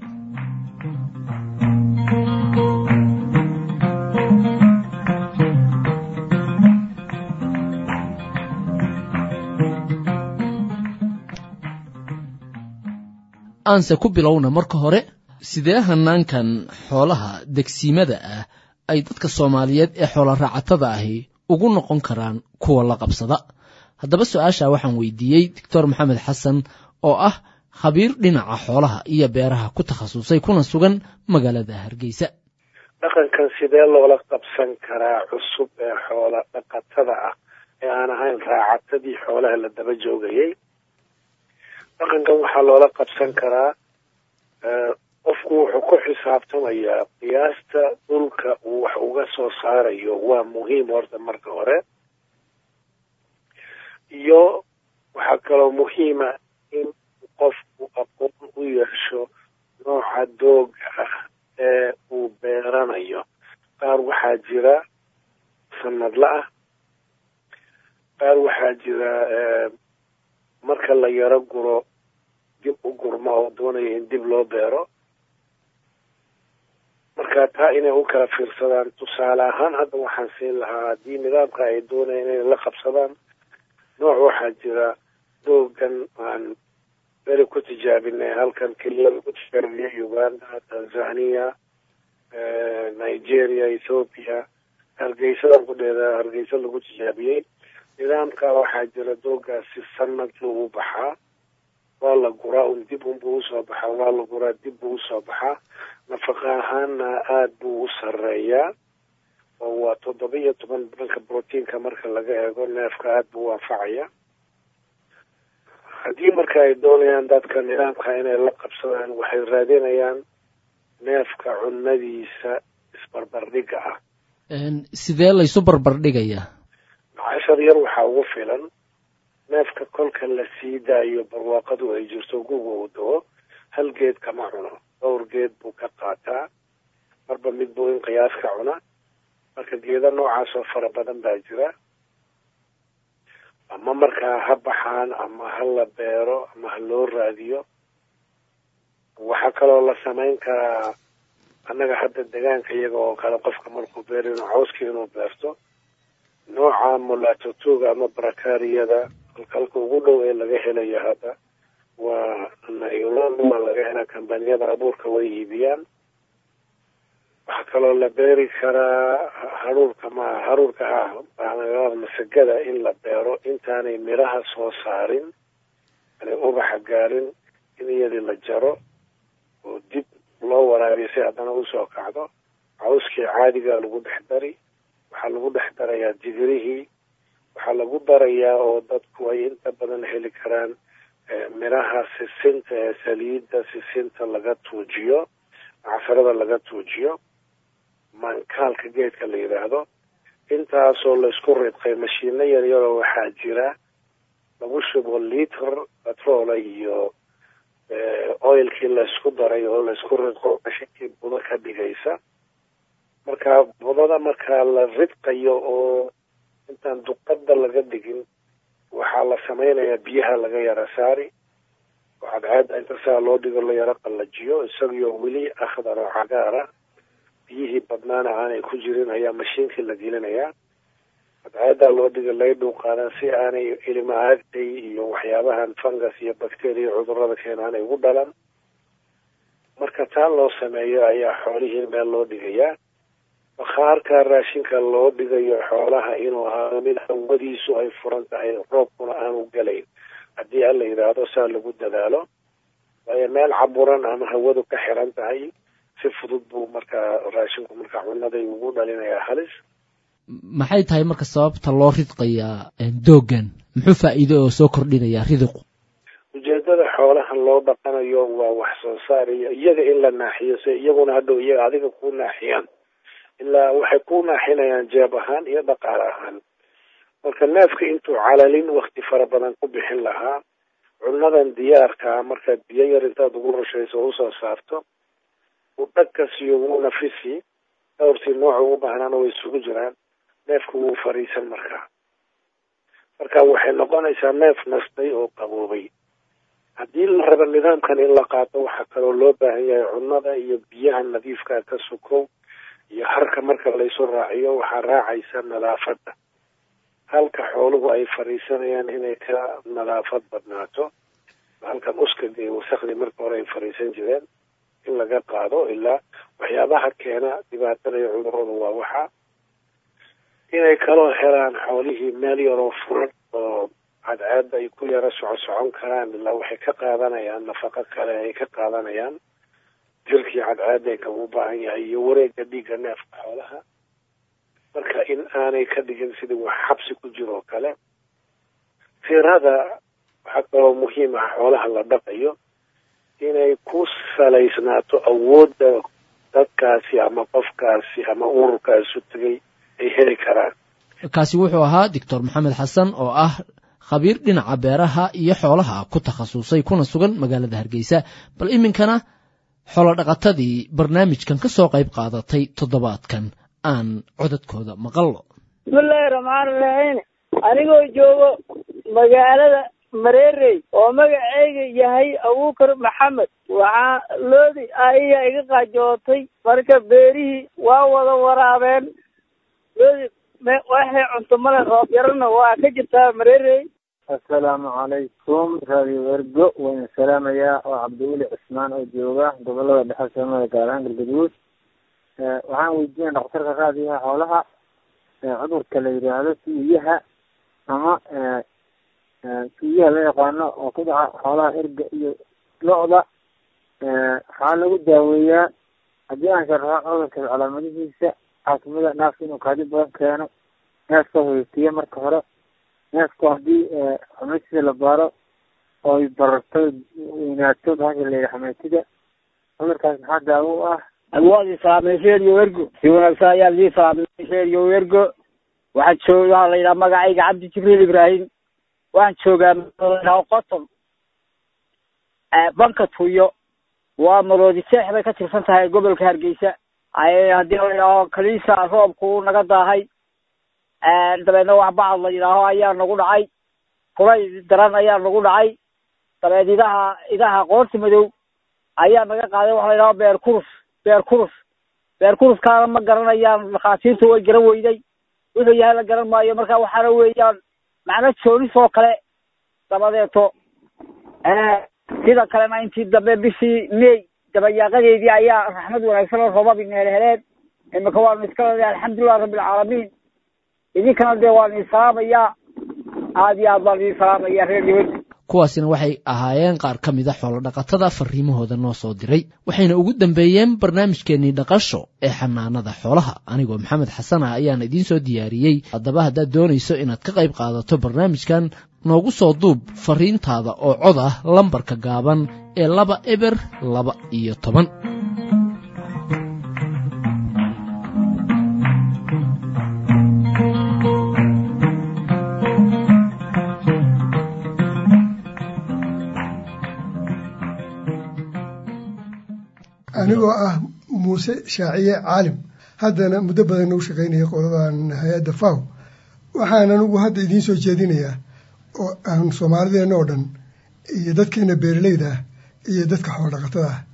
aanse ku bilowna marka hore sidee hanaankan xoolaha degsiimada ah ay dadka soomaaliyeed ee xoola raacatada ahi ugu noqon karaan kuwa la qabsada haddaba su-aasha waxaan weydiiyey doctor maxamed xasan oo ah khabiir dhinaca xoolaha iyo beeraha ku takhasusay kuna sugan magaalada hargeysa
dhaqankan sidee loola qabsan karaa cusub ee xoola dhaqatada ah ee aan ahayn raacatadii xoolaha la daba joogayay dhaqankan waxaa loola qabsan karaa qofku wuxuu ku xisaabtamayaa qiyaasta dhulka uu wax uga soo saarayo waa muhiim horta marka hore iyo waxaa kaloo muhiima in qofku aqoon u yeesho nooca dooga ah ee uu beeranayo qaar waxaa jira sanadla ah qaar waxaa jira marka la yaro guro dib u gurmo oo doonaya in dib loo beero marka taa inay u kala fiirsadaan tusaale ahaan hadda waxaan siin lahaa haddii nidaamka ay doonayaan inay la qabsadaan nooc waxaa jira doogan aan beri ku tijaabinay halkan keliya lagu tijaabiyey uganda tanzania nigeria ethoopia hargeysadan ku dheeda hargeysa lagu tijaabiyey nidaamka waxaa jira doogaasi sanad lagu baxaa waa la guraa un dib unbuu usoo baxaa waa la guraa dib buu usoo baxaa nafaqa ahaanna aada buu u sareeyaa oo waa toddoba iyo toban dhanka brotiinka marka laga eego neefka aada buu u anfacaya haddii marka ay doonayaan dadka nidaamka inay la qabsadaan waxay raadinayaan neefka cunadiisa isbarbardhiga ah
sidee laysu barbardhigayaa
cashar yar waxaa ugu filan neefka kolka la sii daayo barwaaqadu ay jirto guga uu dawo hal geed kama cuno dhowr geed buu ka qaataa marba mid buu in qiyaas ka cuna marka geeda noocaas oo fara badan baa jira ama markaa ha baxaan ama ha la beero ama ha loo raadiyo waxaa kaloo la samayn karaa annaga hadda degaanka iyaga oo kale qofka markuu beero inuu cawskii inuu beerto nooca mulatotuga ama barakariyada halka ugu dhow ee laga helayo hadda waa nailon waa laga helaa kambaniyada abuurka way iibiyaan waxaa kaloo la beeri karaa haruurka ma haruurka ah masagada in la beero intaanay miraha soo saarin aanay ubaxa gaarin in iyadii la jaro oo dib loo waraabiyo si haddana usoo kacdo cawskii caadigaa lagu dhex dari waxaa lagu dhex darayaa digirihii waxaa lagu darayaa oo dadku ay inta badan heli karaan miraha sisinta ee saliidda sisinta laga tuujiyo casarada laga tuujiyo mankaalka geedka la yidhaahdo intaasoo laysku ridqay mashiino yaryaroo waxaa jira lagu shubo liter batroola iyo oilkii laysku daray oo laysku ridqo mashinkii budo ka dhigaysa marka budada markaa la ridqayo oo intaan duqada laga dhigin waxaa la samaynayaa biyaha laga yara saari oo cadceeda inta saa loo dhigo la yaro qallajiyo isagiyo weli akhdar oo cagaara biyihii badnaana aanay ku jirin ayaa mashiinkii la gelinayaa cadceedaa loo dhiga laga dhuuqaadan si aanay ilimaagtay iyo waxyaabahan fungus iyo bacteria cudurada keena aanay ugu dhalan marka taa loo sameeyo ayaa xoolihii meel loo dhigayaa bakhaarka raashinka loo dhigayo xoolaha inuu ahaado mid hawadiisu ay furan tahay roobkuna aanu gelayn haddii alla yidhaahdo saa lagu dadaalo waayo meel caburan ama hawadu ka xiran tahay si fudud buu markaa raashinku markaa cunaday ugu dhalinayaa halis
maxay tahay marka sababta loo ridqayaa doogan muxuu faa'iido oo soo kordhinayaa ridiqu
ujeedada xoolaha loo dhaqanayo waa wax soo saar iyo iyaga in la naaxiyo se iyaguna hadhow iyaga adiga ku naaxiyaan ilaa waxay ku naaxinayaan jeeb ahaan iyo dhaqaale ahaan marka neefka intuu calalin wakti fara badan ku bixin lahaa cunadan diyaarkaa markaad biyo yar intaad ugu rushayso o usoo saarto uu dhagkasiyo wuu nafisi dhowrtii nooca ugu baahnaana way isugu jiraan neefku wuu fariisan markaa marka waxay noqonaysaa neef nastay oo qaboobay haddii la rabo nidaamkan in la qaato waxaa kaloo loo baahan yahay cunada iyo biyaha nadiifkaa ka sukow iyo harka marka laysu raaciyo waxaa raacaysa nadaafadda halka xooluhu ay fariisanayaan inay ka nadaafad badnaato halkan uskaga iyo wasakdii marka hore ay fariisan jireen in laga qaado ilaa waxyaabaha keena dhibaatada iyo cudurada waa waxa inay kaloo helaan xoolihii meel yaroo furan oo cadceedda ay ku yaro soco socon karaan ilaa waxay ka qaadanayaan nafaqo kale ay ka qaadanayaan jirkii cadceedda kagu baahan yahay iyo wareega dhiigga neefka xoolaha marka in aanay ka dhigin sidii wax xabsi ku jiro oo kale tirada waxaa kaloo muhiim ah xoolaha la dhaqayo inay ku salaysnaato awoodda dadkaasi ama qofkaasi ama ururkaasu tegay ay heli karaan
kaasi wuxuu ahaa doctor maxamed xasan oo ah khabiir dhinaca beeraha iyo xoolaha ku takhasusay kuna sugan magaalada hargeysa bal iminkana xoolodhaqatadii barnaamijkan ka soo qayb qaadatay toddobaadkan aan codadkooda maqallo
bismillaahi raxmaani raxiim anigoo joogo magaalada mareerey oo magaceyga yahay abuukar maxamed waxaa loodi aiya iga qaajootay marka beerihii waa wada waraabeen loodi waxay cunto male roob yarana waa ka jirtaa mareerey
assalaamu calaykum radio ergo wayna salaamayaa oo cabdiweli cismaan oo jooga gobolada dhexe soomada gaar ahaan galgaduud waxaan weydiinaya dhakhtarka raadiyaha xoolaha cudurka la yidhaahdo suuyaha ama suuyaha la yaqaano oo ku dhaca xoolaha erga iyo lo-da waxaa lagu daaweeyaa haddii aan sharaxo cudurka calaamadihiisa caasimada naafka inuu kaadi badan keeno neefka hoytiya marka hore neefku haddii xameetida la baaro oy bararto weynaato bahasha la yidhaha xameetida cudurkaas maxaa daawo u ah
waad islaamay reeriyo ergo si wanaagsan ayaan idin islaamay reeriyo ergo waxaan joog waxaa la yidhaha magacayga cabdi jibriil ibraahim waxaan joogaa maaa qoton banka tuyo waa maroodi seex bay ka tirsan tahay gobolka hargeysa haddii la yidhaaho kaliisa roobku naga daahay dabeedna wax bacad la yidhaaho ayaa nagu dhacay kulay daran ayaa nagu dhacay dabeed idaha idaha qoorta madow ayaa naga qaaday waxa la yidhaho beer kurus beer kurus beer kuruskaana ma garanayaan dhakhaatiirtu way garan weyday wuxuu yahay la garan maayo marka waxaana weeyaan macno joonis oo kale dabadeeto sida kalena intii dambe bishii may dabayaaqadeedii ayaa raxmad wanaagsan oo roobab ineel heleen imika waanu iska leedahay alxamdulilah rabbilcaalamiin idinkana dee waan idin salaamayaa aad iyo aad baan idin salaamaya reer dibadda
kuwaasina waxay ahaayeen qaar ka mida xoolodhaqatada fariimahooda noo soo diray waxayna ugu dambeeyeen barnaamijkeennii dhaqasho ee xanaanada xoolaha anigoo maxamed xasan ah ayaan idiin soo diyaariyey haddaba haddaad doonayso inaad ka qayb qaadato barnaamijkan noogu soo duub fariintaada oo cod ah lambarka gaaban ee laba eber laba iyo toban
anigoo ah muuse shaaciye caalim haddana muddo badan u shaqaynaya qoladan hay-adda faw waxaan anigu hadda idiin soo jeedinayaa oo aan soomaalideenna oo dhan iyo dadkeena beeraleyda ah iyo dadka xoolodhaqatada ah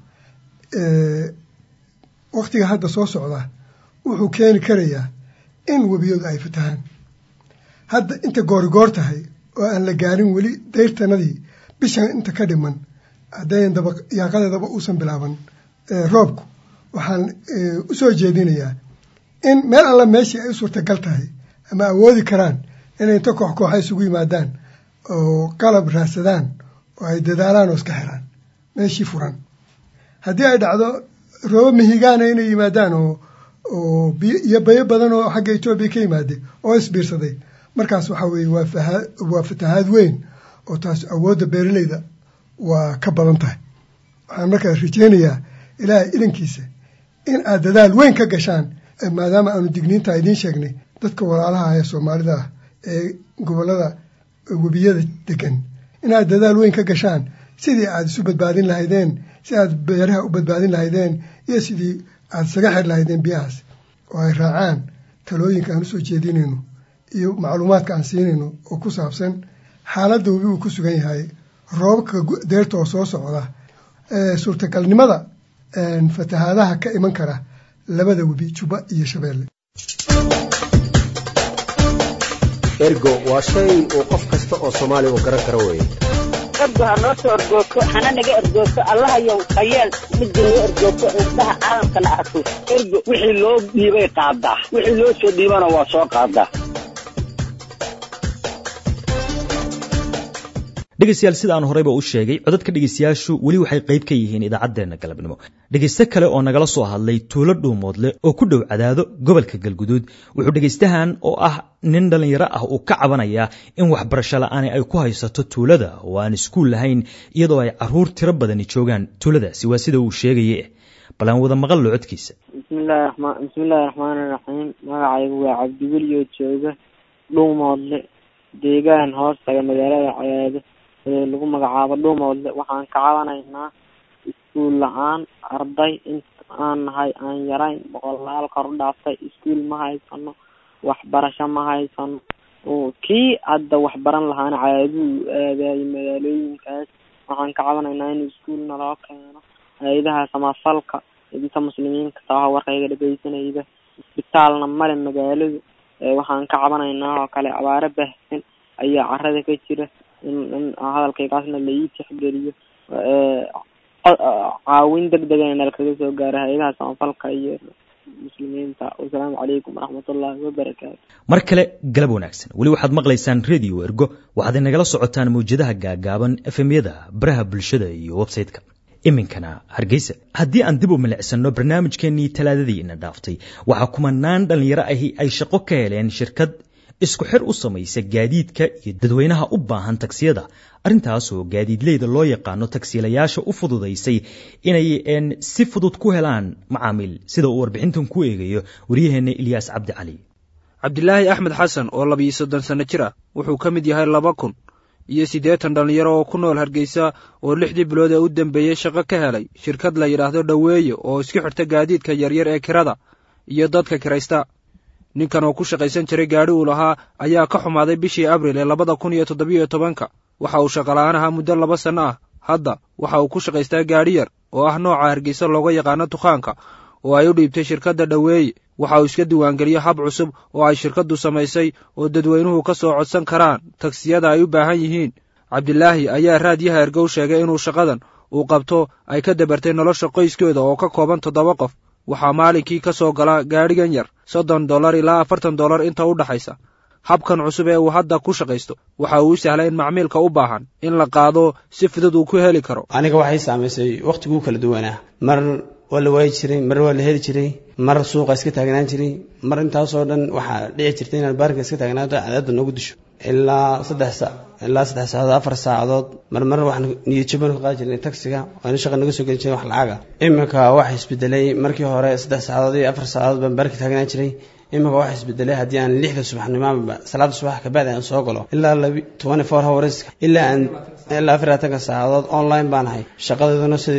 waktiga hadda soo socda wuxuu keeni karayaa in webiyadu ay fatahaan hadda inta goorigoor tahay oo aan la gaarin weli dayrtanadii bishan inta ka dhiman haddayn daba yaaqadeedaba uusan bilaaban roobku waxaan u soo jeedinayaa in meel alla meeshii ay u suurtagal tahay ama awoodi karaan inay inta koox kooxa isugu yimaadaan oo qalab raadsadaan oo ay dadaalaan oo iska xiraan meeshii furan haddii ay dhacdo roobo mihigaana inay yimaadaan oo oo iyo bayo badan oo xagga etoobiya ka yimaade oo isbiirsaday markaas waxaa weeye waa fahaa waa fatahaad weyn oo taas awoodda beeraleyda waa ka badan tahay waxaan markaas rajeynayaa ilaahay idankiisa in aad dadaal weyn ka gashaan maadaama aanu digniintaa idiin sheegnay dadka walaalaha ee soomaalida ah ee gobollada webiyada degan inaad dadaal weyn ka gashaan sidii aad isu badbaadin lahaydeen si aad beeraha u badbaadin lahaydeen iyo sidii aad isaga xir lahaydeen biyahaas oo ay raacaan talooyinka aan usoo jeedinayno iyo macluumaadka aan siinayno oo ku saabsan xaaladda webi uu ku sugan yahay roobabka deerta oo soo socda suurtagalnimada fatahaadaha ka iman kara labada webi juba iyo shabeelle
ergo waa shay uu qof kasta oo soomaaliya uu garan karo weeye
ergo ha noo soo ergoogto hana naga ergoogto allahayow hayeel midda noo ergoogto indhaha caalamkana arko ergo wixii loo dhiibay qaadaa wixii loo soo dhiibana waa soo qaadaa
dhegeystayaal sida aan horeyba u sheegay codadka dhegeystayaashu weli waxay qayb ka yihiin idaacaddeenna galabnimo dhegeyste kale oo nagala soo hadlay tuulo dhuumoodle oo ku dhow cadaado gobolka galguduud wuxuu dhegeystahan oo ah nin dhallinyaro ah uu ka cabanayaa in waxbarasho la-aani ay ku haysato tuulada oo aan iskuul lahayn iyadoo ay caruur tiro badani joogaan tuuladaasi waa sida uu sheegaye bal aan wada maqallo codkiisa
bismillahi raxmaan bismillahi raxmaani raxiim magacaygu waa cabdiweliyo jooga dhuumoodle deegaan hoostaga magaalada cadaado lagu magacaabo dhuumoodle waxaan ka cabanaynaa iskuul la-aan arday inta aan nahay aan yarayn boqolaal kor u dhaaftay iskuul ma haysano waxbarasho ma haysano kii hadda waxbaran lahaana cadaaduu aadayo magaalooyinkaas waxaan ka cabanaynaa in iskuul naloo keeno hay-adaha samafalka inta muslimiinka taha warkayga dhegeysanayda isbitaalna male magaaladu waxaan ka cabanaynaa oo kale abaaro baahsan ayaa carada ka jira in in hadalkaygaasna la ii tixgeliyo caawin deg dega in nalkaga soo gaaro hay-adaha samafalka iyo muslimiinta wasalaamu calaykum waraxmatullaahi wabarakaatu
mar kale galab wanaagsan weli waxaad maqlaysaan radio ergo waxaad inagala socotaan mawjadaha gaagaaban efemyada baraha bulshada iyo websayte-ka iminkana hargeysa haddii aan dib u milicsano barnaamijkeenii talaadadii ina dhaaftay waxaa kumanaan dhallinyaro ahi ay shaqo ka heleen shirkad isku xir u samaysa gaadiidka iyo dadweynaha u baahan tagsiyada arrintaasoo gaadiidleyda loo yaqaano tagsiilayaasha u fududaysay inay si fudud ku helaan macaamiil sida uu warbixintan ku eegayo waryaheena ilyaas cabdi cali
cabdilaahi axmed xasan oo labiyo soddon sanno jir ah wuxuu ka mid yahay laba kun iyo siddeetan dhallinyaro oo ku nool hargeysa oo lixdii bilood ee u dambeeyey shaqo ka helay shirkad la yidhaahdo dhoweeye oo isku xirta gaadiidka yaryar ee kirada iyo dadka kiraysta ninkan oo ku shaqaysan jiray gaadhi uu lahaa ayaa ka xumaaday bishii abril ee labada kun iyo toddobiyo tobanka waxa uu shaqola'aan ahaa muddo laba sanno ah hadda waxa uu ku shaqaystaa gaadhi yar oo ah nooca hargeysa looga yaqaano dukaanka oo ay u dhiibtay shirkadda dhoweeye waxa uu iska diiwaangeliyo hab cusub oo ay shirkaddu samaysay oo dadweynuhu ka soo codsan karaan tagsiyada ay u baahan yihiin cabdilaahi ayaa raadyaha ergow sheegay inuu shaqadan uu qabto ay ka dabartay nolosha qoyskooda oo ka kooban toddoba qof waxaa maalinkii ka soo gala gaadhigan yar soddon dollar ilaa afartan dollar inta u dhaxaysa habkan cusub ee uu hadda ku shaqaysto waxa uu u sahlay in macmiilka u baahan in la qaado si fudud uu ku heli karo
aniga waxay saamaysay wakhtiguu kala duwanaa mar waa la waayi jiray mar waa la heli jiray mar suuqa iska taagnaan jiray mar intaasoo dhan waxaa dhici jirtay inaad baarka iska taagnaato cadaadda noogu disho ilaa saddex sa ilaa saddex saacadood afar saacadood marmar waxaan niyadjabanu ka qaadi jirnay taksiga waana shaqa naga soo geli jiray wax lacaga iminka waxa isbedelay markii hore saddex saacadood iyo afar saacadood baan baarka taagnaan jiray iminka waxa isbedelay haddii aan lixda subaxnimoba salaada subax kabacdi aan soo galo ilaa labi twenty four hours ilaa aan ilaa afar labaatanka saacadood online baan ahay shaqadeeduna sideedii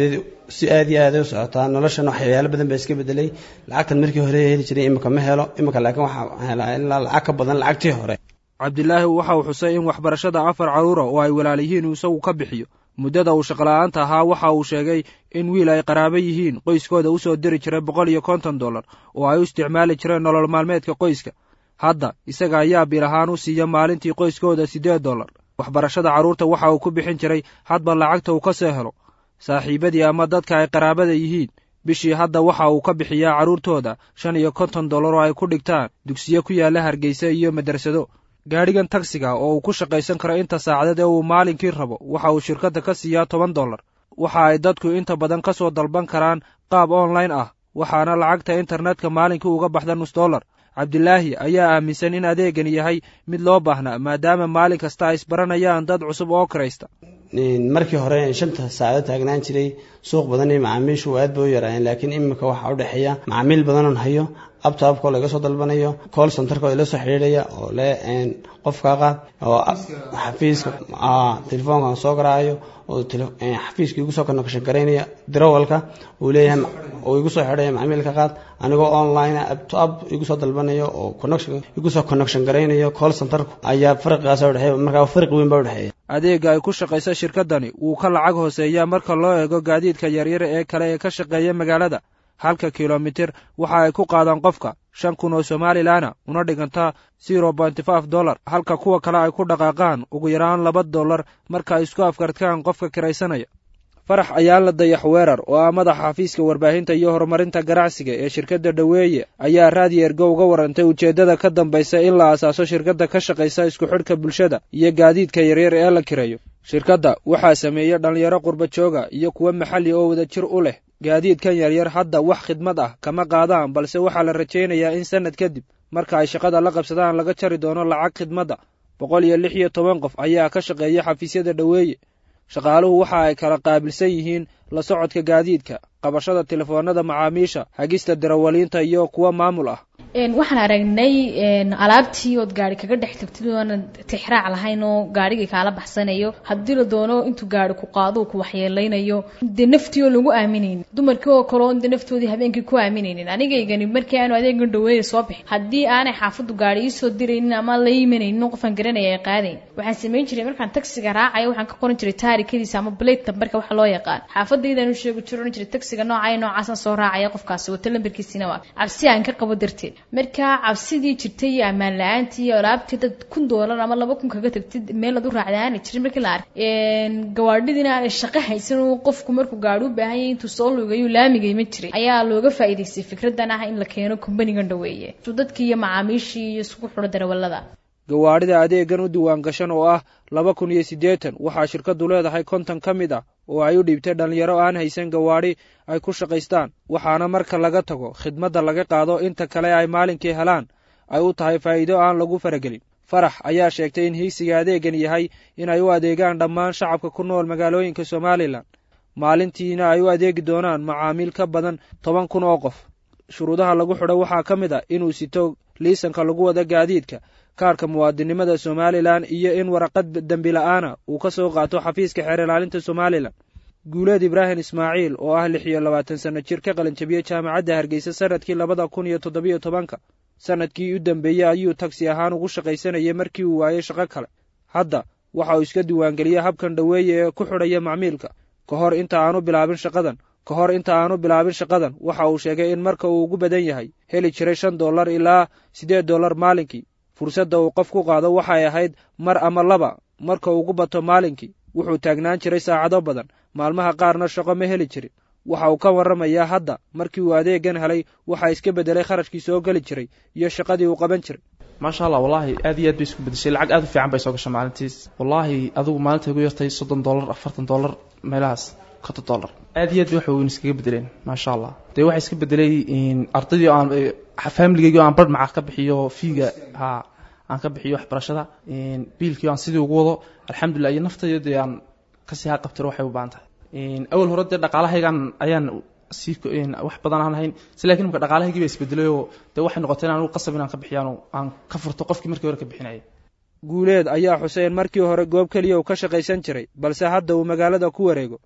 si aad iyo aad u socotaa noloshan waxyaalo badan baa iska bedelay lacagtan markii hore heli jiray imika ma helo imika laakiin waxaa helaa ilaa lacag ka badan lacagtii hore
cabdilaahi waxa uu xusay in waxbarashada afar carruura oo ay walaal yihiin uu isagu ka bixiyo muddada uu shaqola'aanta ahaa waxa uu sheegay in wiil ay qaraabo yihiin qoyskooda u soo diri jiray boqol iyo konton dollar oo ay u isticmaali jireen nolol maalmeedka qoyska hadda isaga ayaa bil ahaan u siiya maalintii qoyskooda siddeed dollar waxbarashada carruurta waxa uu ku bixin jiray hadba lacagta uu ka soo helo saaxiibadii ama dadka ay qaraabada yihiin bishii hadda waxa uu ka bixiyaa carruurtooda shan iyo konton dollar oo ay ku dhigtaan dugsiyo ku yaalla hargeysa iyo madrasado gaadhigan tagsiga oo uu ku shaqaysan karo inta saacadeed ee uu maalinkii rabo waxa uu shirkadda ka siiyaa toban dollar waxa ay dadku inta badan ka soo dalban karaan qaab online ah waxaana lacagta internetka maalinkii uga baxda nus dollar cabdilaahi ayaa aaminsan in adeegan yahay mid loo baahnaa maadaama maalin kasta ay isbaranayaan dad cusub oo kiraysta
markii hore shanta saacadood taagnaan jiray suuq badan iyo macaamiishu aad bay u yaraayeen laakiin imika waxaa u dhexeeya macaamiil badanoon hayo abta abkoo laga soo dalbanayo call centerkoo ila soo xidhiidhaya oo le qofka qaad oo xafiiska telefoonkan soo garaayo oo xafiiska igu soo connection garaynaya dirawalka uu leeyahay oo igu soo xidhaya macaamiilka qaad anigoo online up to up igu soo dalbanayo oo connection igu soo connection garaynayo call centerku ayaa farqigaas u dhexeeya markaa farqi weyn baa u dhexeeya
adeega ay ku shaqaysa shirkaddani wuu ka lacag hooseeyaa marka loo eego gaadiidka yaryar ee kale ee ka shaqeeya magaalada halka kilomitir waxa ay ku qaadaan qofka shan kun oo somalilanna una dhiganta zero bonty five dollar halka kuwa kale ay ku dhaqaaqaan ugu yaraan laba dollar marka ay isku afkartkaan qofka kiraysanaya farax ayaa la dayax weerar oo ah madaxa xafiiska warbaahinta iyo horumarinta ganacsiga ee shirkadda dhoweeye ayaa raadiyo ergo uga warantay ujeeddada ka dambaysa in la asaaso shirkadda ka shaqaysa isku xidhka bulshada iyo gaadiidka yaryar ee la kireeyo shirkadda waxaa sameeya dhallinyaro qurba jooga iyo kuwo maxalli oo wadajir u leh gaadiidkan yaryar hadda wax khidmad ah kama qaadaan balse waxaa la rajaynayaa in sannad kadib marka ay shaqada la qabsadaan laga jari doono lacag khidmadda boqol iyo lix iyo toban qof ayaa ka shaqeeya xafiisyada dhoweeye shaqaaluhu waxa ay kala qaabilsan yihiin la socodka gaadiidka qabashada telefoonada macaamiisha hagista darawaliinta iyo kuwa maamul ah
waxaan aragnay alaabtii ood gaari kaga dhex tagtid oona tixraac lahayn oo gaarigii kaala baxsanayo haddii la doono intuu gaari ku qaado ku waxyeeleynayo dee naftii oo lagu aaminaynin dumarkii oo kale oon dee naftoodii habeenkii ku aaminaynin anigaygani markii aanu adeegan dhaweeya soo bixin haddii aanay xaafaddu gaari iisoo diraynin ama la iimanaynin qofaan garanaya ay qaadayn waxaan samayn jiray markaan tagsiga raacayo waxaan ka qoran jiray taarikadiisa ama blade nambarka waxa loo yaqaan xaafadaydaan u sheegi jiro oran jiray tagsiga noocaya noocaasaan soo raacaya qofkaasi wata lambarkiisina waa cabsi aan ka qabo darteed markaa cabsidii jirtay iyo ammaan la-aantii iyo alaabtii dad kun doolar ama laba kun kaga tagtid meel ad u raacda aanay jirin markii la arkay gawaadhidiina aanay shaqo haysan uu qofku markuu gaari u baahan yahay intuu soo lugayo laamigay ma jiray ayaa looga faa'iidaystay fikradan ah in la keeno kumbanigan dhaweeye dadkii iyo macaamiishii iyo isugu xuro darawallada
gawaadhida adeegan u diwaan gashan oo ah laba kun iyo siddeetan waxaa shirkaddu leedahay konton ka mid ah oo ay u dhiibtay dhallinyaro aan haysan gawaadhi ay ku shaqaystaan waxaana marka laga tago khidmadda laga qaado inta kale ay maalinkii helaan ay u tahay faa'iido aan lagu faragelin farax ayaa sheegtay in hiigsiga adeegan yahay in ay u adeegaan dhammaan shacabka ku nool magaalooyinka somalilan maalintiina ay u adeegi doonaan macaamiil ka badan toban kun oo qof shuruudaha lagu xidho waxaa ka mid ah inuu sito liisanka lagu wada gaadiidka kaarhka muwaadinimada somalilan iyo in waraqad dembi la-aana uu ka soo qaato xafiiska xeer ilaalinta somalilan guuleed ibraahim ismaaciil oo ah lix iyo labaatan sanno jir ka qalinjabiyey jaamacadda hargeysa sanadkii labada kun iyo toddobiyo tobanka sanadkii u dambeeyey ayuu tagsi ahaan ugu shaqaysanayay markii uu waayey shaqo kale hadda waxa uu iska diiwaangeliyey habkan dhoweeye ee ku xidhaya macmiilka ka hor inta aanu bilaabin shaqadan ka hor inta aanu bilaabin shaqadan waxa uu sheegay in marka uu ugu badan yahay heli jiray shan dollar ilaa siddeed dollar maalinkii fursadda uu qof ku qaado waxay ahayd mar ama laba marka ugu bato maalinkii wuxuu taagnaan jiray saacado badan maalmaha qaarna shaqo ma heli jirin waxa uu ka warramayaa hadda markii uu adeegan helay waxaa iska beddelay kharashkii soo geli jiray iyo shaqadii uu qaban jiray
maasha allah wallaahi aad iyo aad bay isku bedeshay lacag aad u fiican bay soo gashay maalintiis wallaahi adigu maalinta igu yartay soddon dollar afartan dollar meelahaas konton dollar aad iyo aad bay wax weyn iskaga bedeleen maasha allah dee waxaa iska bedelay ardaydii aan familigaygii aan bar maca ka bixiyo fiiga ha aan ka bixiyo waxbarashada biilkii aan sidii ugu wado alxamdulilah iyo naftayda aan kasii haqabtiro waxay u baahan tahay awal hore dee dhaqaalahaygan ayaan sii wax badan aan hayn si lakin imka dhaqaalahaygii ba isbedelay oo dee waxay noqotay in anigu qasab inaan ka bixiyaan aan ka furto qofkii markii hore ka bixinayay
guuleed ayaa xuseen markii hore goob keliya uu ka shaqaysan jiray balse hadda uu magaalada ku wareego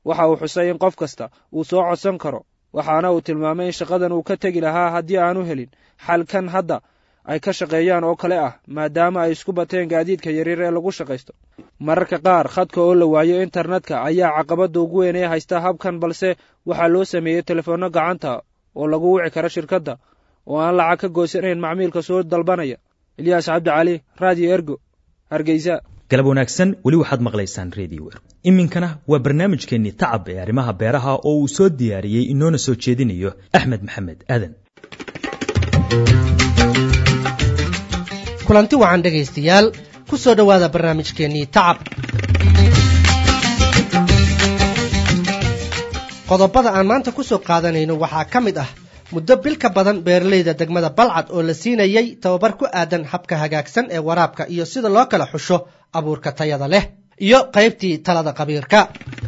waxa uu xusay in qof kasta uu soo codsan karo waxaana uu tilmaamay in shaqadan uu ka tegi lahaa haddii aanu helin xalkan hadda ay ka shaqeeyaan oo kale ah maadaama ay isku bateen gaadiidka yaryar ee lagu shaqaysto mararka qaar khadka oo la waayo internetka ayaa caqabadda ugu weyn ee haysta habkan balse waxaa loo sameeyey telefoonno gacanta oo lagu wici karo shirkadda oo aan lacag ka goysanayn macmiilka soo dalbanaya ilyaas cabdi cali radio ergo hargeysa
galab wanaagsan weli waxaad maqlaysaan radio ergo iminkana waa barnaamijkeennii tacab ee arrimaha beeraha oo uu soo diyaariyey inoona soo jeedinayo axmed maxamed aadan
kulanti wacan dhegaystayaal ku soo dhowaada barnaamijkeennii tacab qodobada aan maanta ku soo qaadanayno waxaa ka mid ah muddo bil ka badan beeralayda degmada balcad oo la siinayey tababar ku aadan habka hagaagsan ee waraabka iyo sida loo kala xusho abuurka tayada leh iyo qaybtii talada qabiirka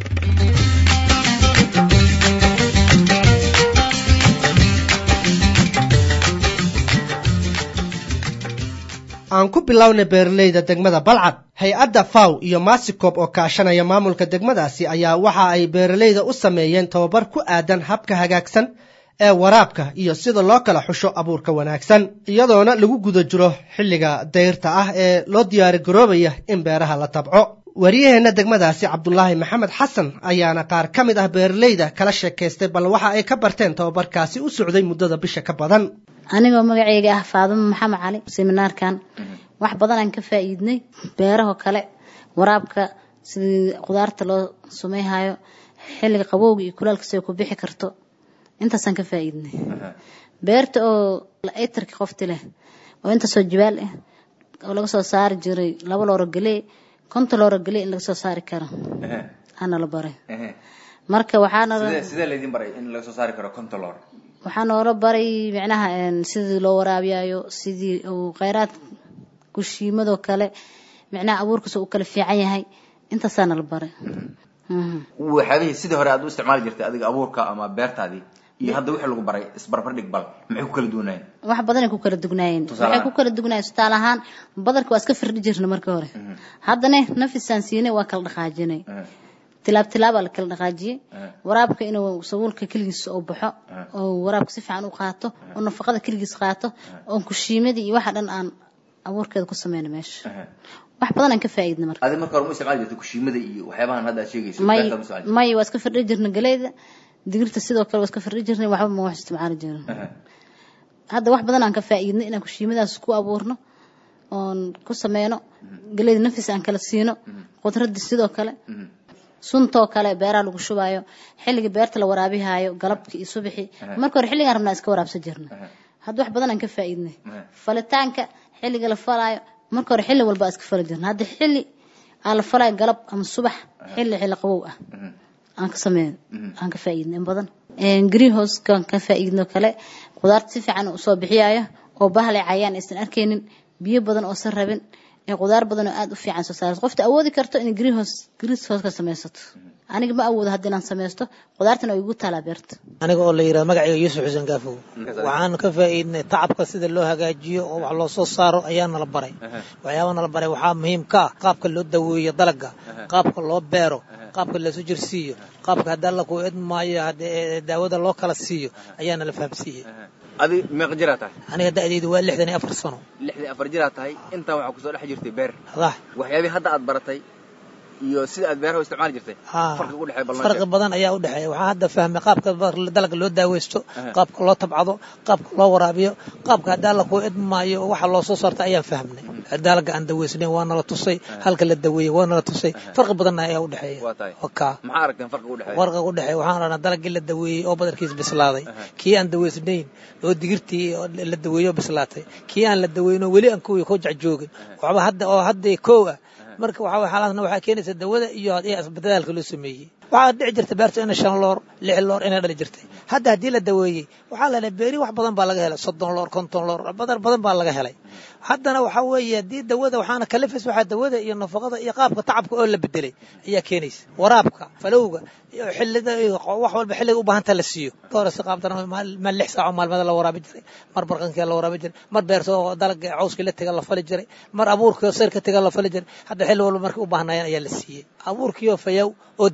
aan ku bilowna beeralayda degmada balcad hay-adda faw iyo masikob oo kaashanaya maamulka degmadaasi ayaa waxa ay beeralayda u sameeyeen tababar ku aadan habka hagaagsan ee waraabka iyo sida loo kala xusho abuurka wanaagsan iyadoona lagu guda jiro xilliga dayrta ah ee loo diyaari garoobaya in beeraha la tabco wariyaheenna degmadaasi cabdulaahi maxamed xasan ayaana qaar ka mid ah beeralayda kala sheekaystay bal waxa ay ka barteen tababarkaasi u socday muddada bisha ka badan
anigoo magaceyga ah faadimo maxamed cali seminaarkan wax badan aan ka faa'iidnay beeraho kale waraabka sidii khudaarta loo sumeyhayo xilliga qabowga iyo kulaalka siday ku bixi karto intaasaan ka faa'iidnay beerta oo etarki qofti leh oo intaasoo jibaal ah oo laga soo saari jiray laba looro galee konta looro galee in laga soo saari karo ana la baray marka waxaana
sidee laydin baray in laga soo saari karo konta loor
waxaa noola baray micnaha sidii loo waraabiyayo sidii uu kheyraad kushiimadoo kale micnaha abuurkiisa uu kala fiican yahay intaasaana la baray
waxyaabihii sidii hore aad u isticmaali jirtay adiga abuurka ama beertaadii iyo hadda wixii lagu baray isbarbardhig bal maxay ku kala duwanaayeen
wax badanay ku kala dugnaayeen waxay ku kala dugnaayeen tusaale ahaan badarka waa iska firdhi jirna markii hore haddana nafisaan siinay waa kala dhaqaajinay tilaab tilaabaa la kala dhaqaajiyey waraabka inuu sabuulka keligiis oo baxo oo waraabka si fiican u qaato oo nafaqada keligiis qaato oo kushiimadii iyo waxa dhan aan abuurkeeda ku sameyno meesha wax badan aan ka faa'iidna marka
adi marka hore ma isticmaali jirtay kushiimada iyo waxyaabahan hadda aad sheegayso
may
beertaad ma isticmaali
may waa iska firdhi jirna galeyda digirta sidoo kale waa iska firdhi jirnay waxba ma wax isticmaali jirin hadda wax badan aan ka faa'iidnay inaan kushiimadaas ku abuurno oon ku sameyno galeyda nafis aan kala siino khudradda sidoo kale suntoo kale beeraha lagu shubaayo xilliga beerta la waraabihayo galabkii iyo subaxii marka hore xilligaan rabnaa iska waraabsan jirna hadda wax badan aan ka faa'iidnay falitaanka xilliga la falaayo marka hore xilli walba iska fali jirna hadda xilli aan la falaayo galab ama subax xilli xilli qabow ah aan ka sameyn aan ka faa'iidnay in badan greenhousekan ka faa'iidno kale khudaarta si fiican usoo bixiyayo oo bahlay cayaan aysan arkaynin biyo badan oo san rabin ee khudaar badan oo aada u fiican soo saarto qofta awoodi karto inay greenhouse greenhouse ka samaysato aniga ma awoodo hadda inaan samaysto khudaartana way igu taalaa beerta
aniga oo la yidhahdo magacayga yuusuf xuseen gaafow waxaan ka faa'iidnay tacabka sida loo hagaajiyo oo wax loo soo saaro ayaa nala baray waxyaaba nala baray waxaa muhiim ka ah qaabka loo daweeyo dalagga qaabka loo beero qaabka lasu jirsiiyo qaabka haddii alla ku idmaayo daawada loo kala siiyo ayaa nala fahamsiiyey
adi meeqa jiraa tahay
aniga da'daydu waa lixdan iyo afar sano
lixdan afar jiraa tahay intaa waxaa kusoo dhex jirtay beer
dah
waxyaabii hadda aad baratay iyo sida aad beeraha u isticmaali jirtay farqi u dhexeeya ballan
farqi badan ayaa u dhexeeya waxaan hadda fahmay qaabka dalagga loo daaweysto qaabka loo tabcado qaabka loo waraabiyo qaabka haddii alla kuu idmaayo waxa loo soo saarta ayaan fahmnay dalagga aan daweysnayn waa nala tusay halka la daweeyey waa nala tusay farqi badanna ayaa u dhexeeya
maxaa aragteen farqiga u dhexeeya
farqiga u dhexeeya waxaan aragnaa dalaggii la daweeyey oo badarkiis bislaaday kii aan daweysnayn oo digirtii la daweeyey oo bislaatay kii aan la daweyn oo weli aan kuwii ku jacjoogin waxba hadda oo hadda koow ah marka waxaa xaaladna waxaa keenaysa dawada iyo dadaalka loo sameeyey waxaa dhici jirta beerta ina shan loor lix loor inay dhali jirtay hadda haddii la daweeyey waxaa la helay beeri wax badan baa laga helay soddon loor konton loor badar badan baa laga helay haddana waxaa weeye haddii dawada waxaana kalifis waxaa dawada iyo nafaqada iyo qaabka tacabka oo la bedelay ayaa keenaysa waraabka falowga iyo xillida iyo wax walba xilliga u baahanta la siiyo doora si qaabdana ma lix saaco maalmada la waraabi jiray mar barqankii la waraabi jiray mar beerta oo dalaga cawskii la tega la fali jiray mar abuurka sarka tega la fali jiray hadda xilli walba markay u baahnaayeen ayaa la siiyey abuurkiioo fayow oo daweysan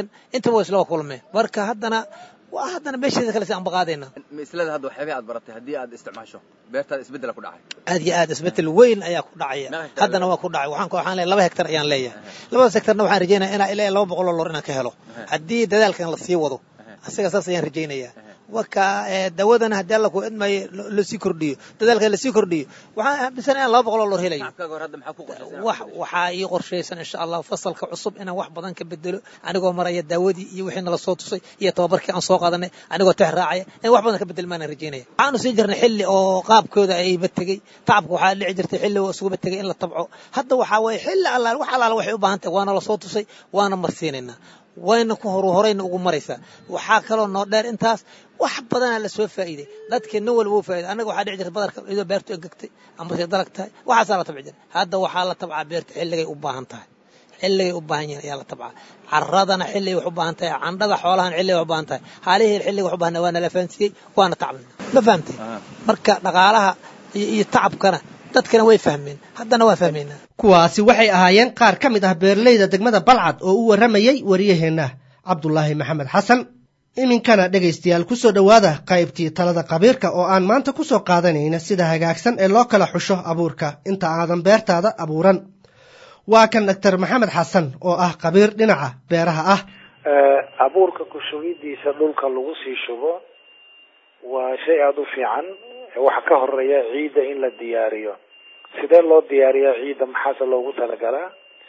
wanaagsan intaba waa isla kulmeen marka haddana waa haddana meesheeda kale si aan baqaadayna
mislada hadda waxyaabihii aad baratay haddii aad isticmaasho beertaada isbeddela ku dhacay
aad iyo aad isbeddel weyn ayaa ku dhacaya haddana waa ku dhacay waxaan waxaan leeyahay laba hektar ayaan leeyahay labadaas hektarna waxaan rajaynaya inaa ilaa laba boqol oo loor inaan ka helo haddii dadaalkan la sii wado asiga saas ayaan rajaynayaa marka dawadana haddii alla ku idmayo lasii kordhiyo dadaalka lasii kordhiyo waxaan aaminsan inaan laba boqol oo loor helayo wax waxaa ii qorshaysan insha allah fasalka cusub inaan wax badan ka bedelo anigoo maraya daawadii iyo wixii nala soo tusay iyo tababarkii aan soo qaadanay anigoo tex raacaya in wax badan ka bedelmaanaan rajaynaya waxaanu siin jirnay xilli oo qaabkooda ayba tegey tacabka waxaa dhici jirtay xilli oo isuguba tegay in la tabco hadda waxaa waye xilli allaal wax allaala waxay u baahan tahay waana la soo tusay waana marsiinaynaa wayna ku horu horayna ugu maraysaa waxaa kaloo noo dheer intaas wax badanaa la soo faa'iiday dadka nin walba u faa'iday annaga waxaa dhici jirta badarka iyadoo beertu engegtay amase dalag tahay waxaasaa la tabci jiray hadda waxaa la tabcaa beerta xilligay u baahan tahay xilligay u baahan yihiin ayaa la tabcaa caradana xilligay wax u baahan tahay candhada xoolahan xilligay wax u baahan tahay haalihii xilligay wax u baahan waa nala fahansiiyey waana tacbina ma fahamtay marka dhaqaalaha iyo tacabkana dadkana way fahmeen haddana waa fahmaynaa
kuwaasi waxay ahaayeen qaar ka mid ah beeralayda degmada balcad oo u warramayey waryaheenna cabdulaahi maxamed xasan iminkana dhegaystayaal ku soo dhowaada qaybtii talada qabiirka oo aan maanta ku soo qaadanayna sida hagaagsan ee loo kala xusho abuurka inta aadan beertaada abuuran waa kan doctor maxamed xasan oo ah qabiir dhinaca beeraha ah
abuurka ku shugidiisa dhulka lagu sii shubo waa shay aada u fiican waxa ka horeeya ciidda in la diyaariyo sidee loo diyaariyaa ciidda maxaase loogu talagalaa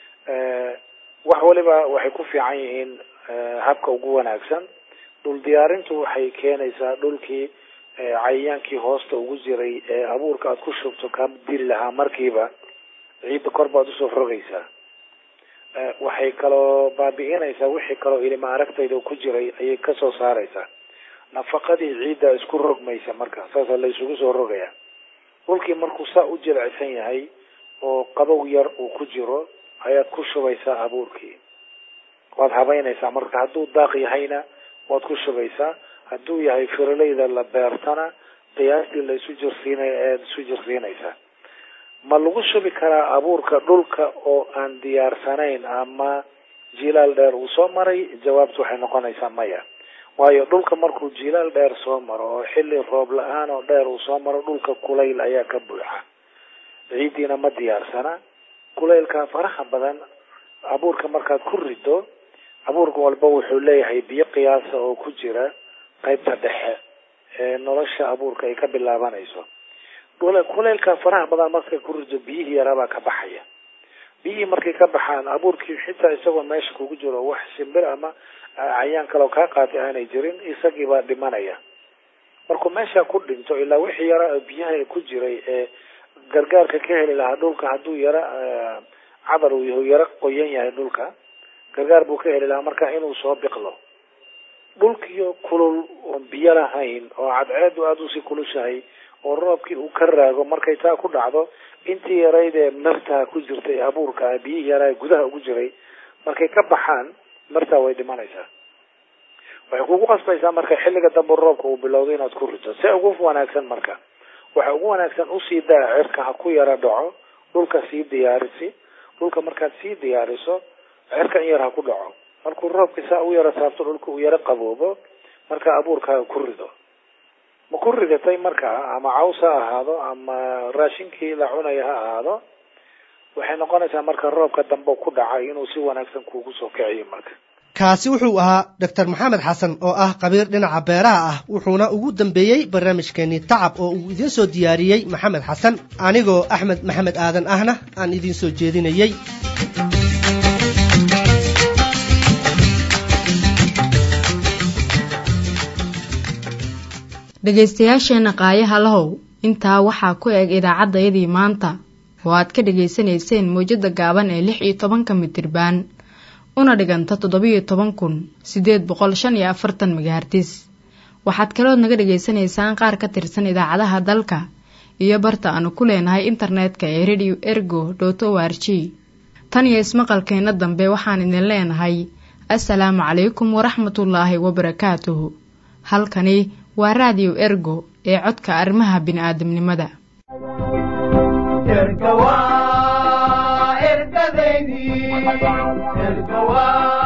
wax waliba waxay ku fiican yihiin habka ugu wanaagsan dhul diyaarintu waxay keenaysaa dhulkii cayayaankii hoosta ugu jiray ee abuurka aad ku shubto kaa dili lahaa markiiba ciidda kor baad usoo rogaysaa waxay kaloo baabi'inaysaa wixii kaloo ilima aragtayda ku jiray ayay kasoo saaraysaa nafaqadii ciidda isku rogmaysa marka saasa la isugu soo rogaya dhulkii markuu saa u jilicsan yahay oo qabow yar uu ku jiro ayaad ku shubaysaa abuurkii waad habaynaysaa marka hadduu daaq yahayna waad ku shubaysaa hadduu yahay firaleyda la beertana qiyaastii la isu jirsiinaya ayaad isu jirsiinaysaa ma lagu shubi karaa abuurka dhulka oo aan diyaarsanayn ama jilaal dheer uu soo maray jawaabtu waxay noqonaysaa maya waayo dhulka markuu jilaal dheer soo maro oo xilli roob la-aan oo dheer uu soo maro dhulka kulayl ayaa ka buuxa ciiddiina ma diyaarsana kulaylka faraha badan abuurka markaad ku rido abuurka walba wuxuu leeyahay biyo qiyaasa oo ku jira qaybta dhexe ee nolosha abuurka ay ka bilaabanayso kulaylka faraha badan markay ku rido biyihii yaraabaa ka baxaya biyihii markay ka baxaan abuurkii xitaa isagoo meesha kugu jiro wax shimbir ama cayaan kaleo kaa qaatay aanay jirin isagii baa dhimanaya markuu meesha ku dhinto ilaa wixii yara biyaha ku jiray ee gargaarka ka heli lahaa dhulka hadduu yara cadar uu yahu yaro qoyan yahay dhulka gargaar buu ka heli lahaa marka inuu soo biqlo dhulkiyo kulul oon biyo lahayn oo cadceedu aada usii kulushahay oo roobkii uu ka raago markay taa ku dhacdo intii yarayd ee martaa ku jirtay abuurka biyihii yaraa gudaha ugu jiray markay ka baxaan martaa way dhimanaysaa waxay kugu qasbaysaa marka xilliga dambe roobka uu bilowdo inaad ku rito see ugu wanaagsan marka waxa ugu wanaagsan usii daa cirka ha ku yara dhaco dhulka sii diyaarisi dhulka markaad sii diyaariso cirka in yar ha ku dhaco markuu roobka saa u yara saabto dhulka uu yaro qaboobo marka abuurkaaga ku rido ma ku ridatay markaa ama caws ha ahaado ama raashinkii la cunaya ha ahaado waxay noqonaysaa marka roobka dambe ku dhacay inuu si wanaagsan kuugu soo kiciyo marka
kaasi wuxuu ahaa doctor maxamed xasan oo ah qabiir dhinaca beeraha ah wuxuuna ugu dambeeyey barnaamijkeenii tacab oo uu idiin soo diyaariyey maxamed xasan anigoo axmed maxamed aadan ahna aan idiin soo jeedinayey
dhegaystayaasheenna qaayaha lahow intaa waxaa ku eg idaacaddayadii maanta oo aad ka dhegaysanayseen mawjadda gaaban ee lix iyo tobanka mitirbaan una dhiganta toddobiyo toban kun siddeed boqol shan iyo afartan megahartis waxaad kalood naga dhegaysanaysaan qaar ka tirsan idaacadaha dalka iyo barta aanu ku leenahay internetka ee radio ergo dot o r g tan iyo ismaqalkeenna dambe waxaan idin leenahay assalaamu calaykum waraxmatullaahi wabarakaatuhu halkani waa raadiyo ergo ee codka arrimaha bini'aadamnimada
erga waa ergadeydii erga waa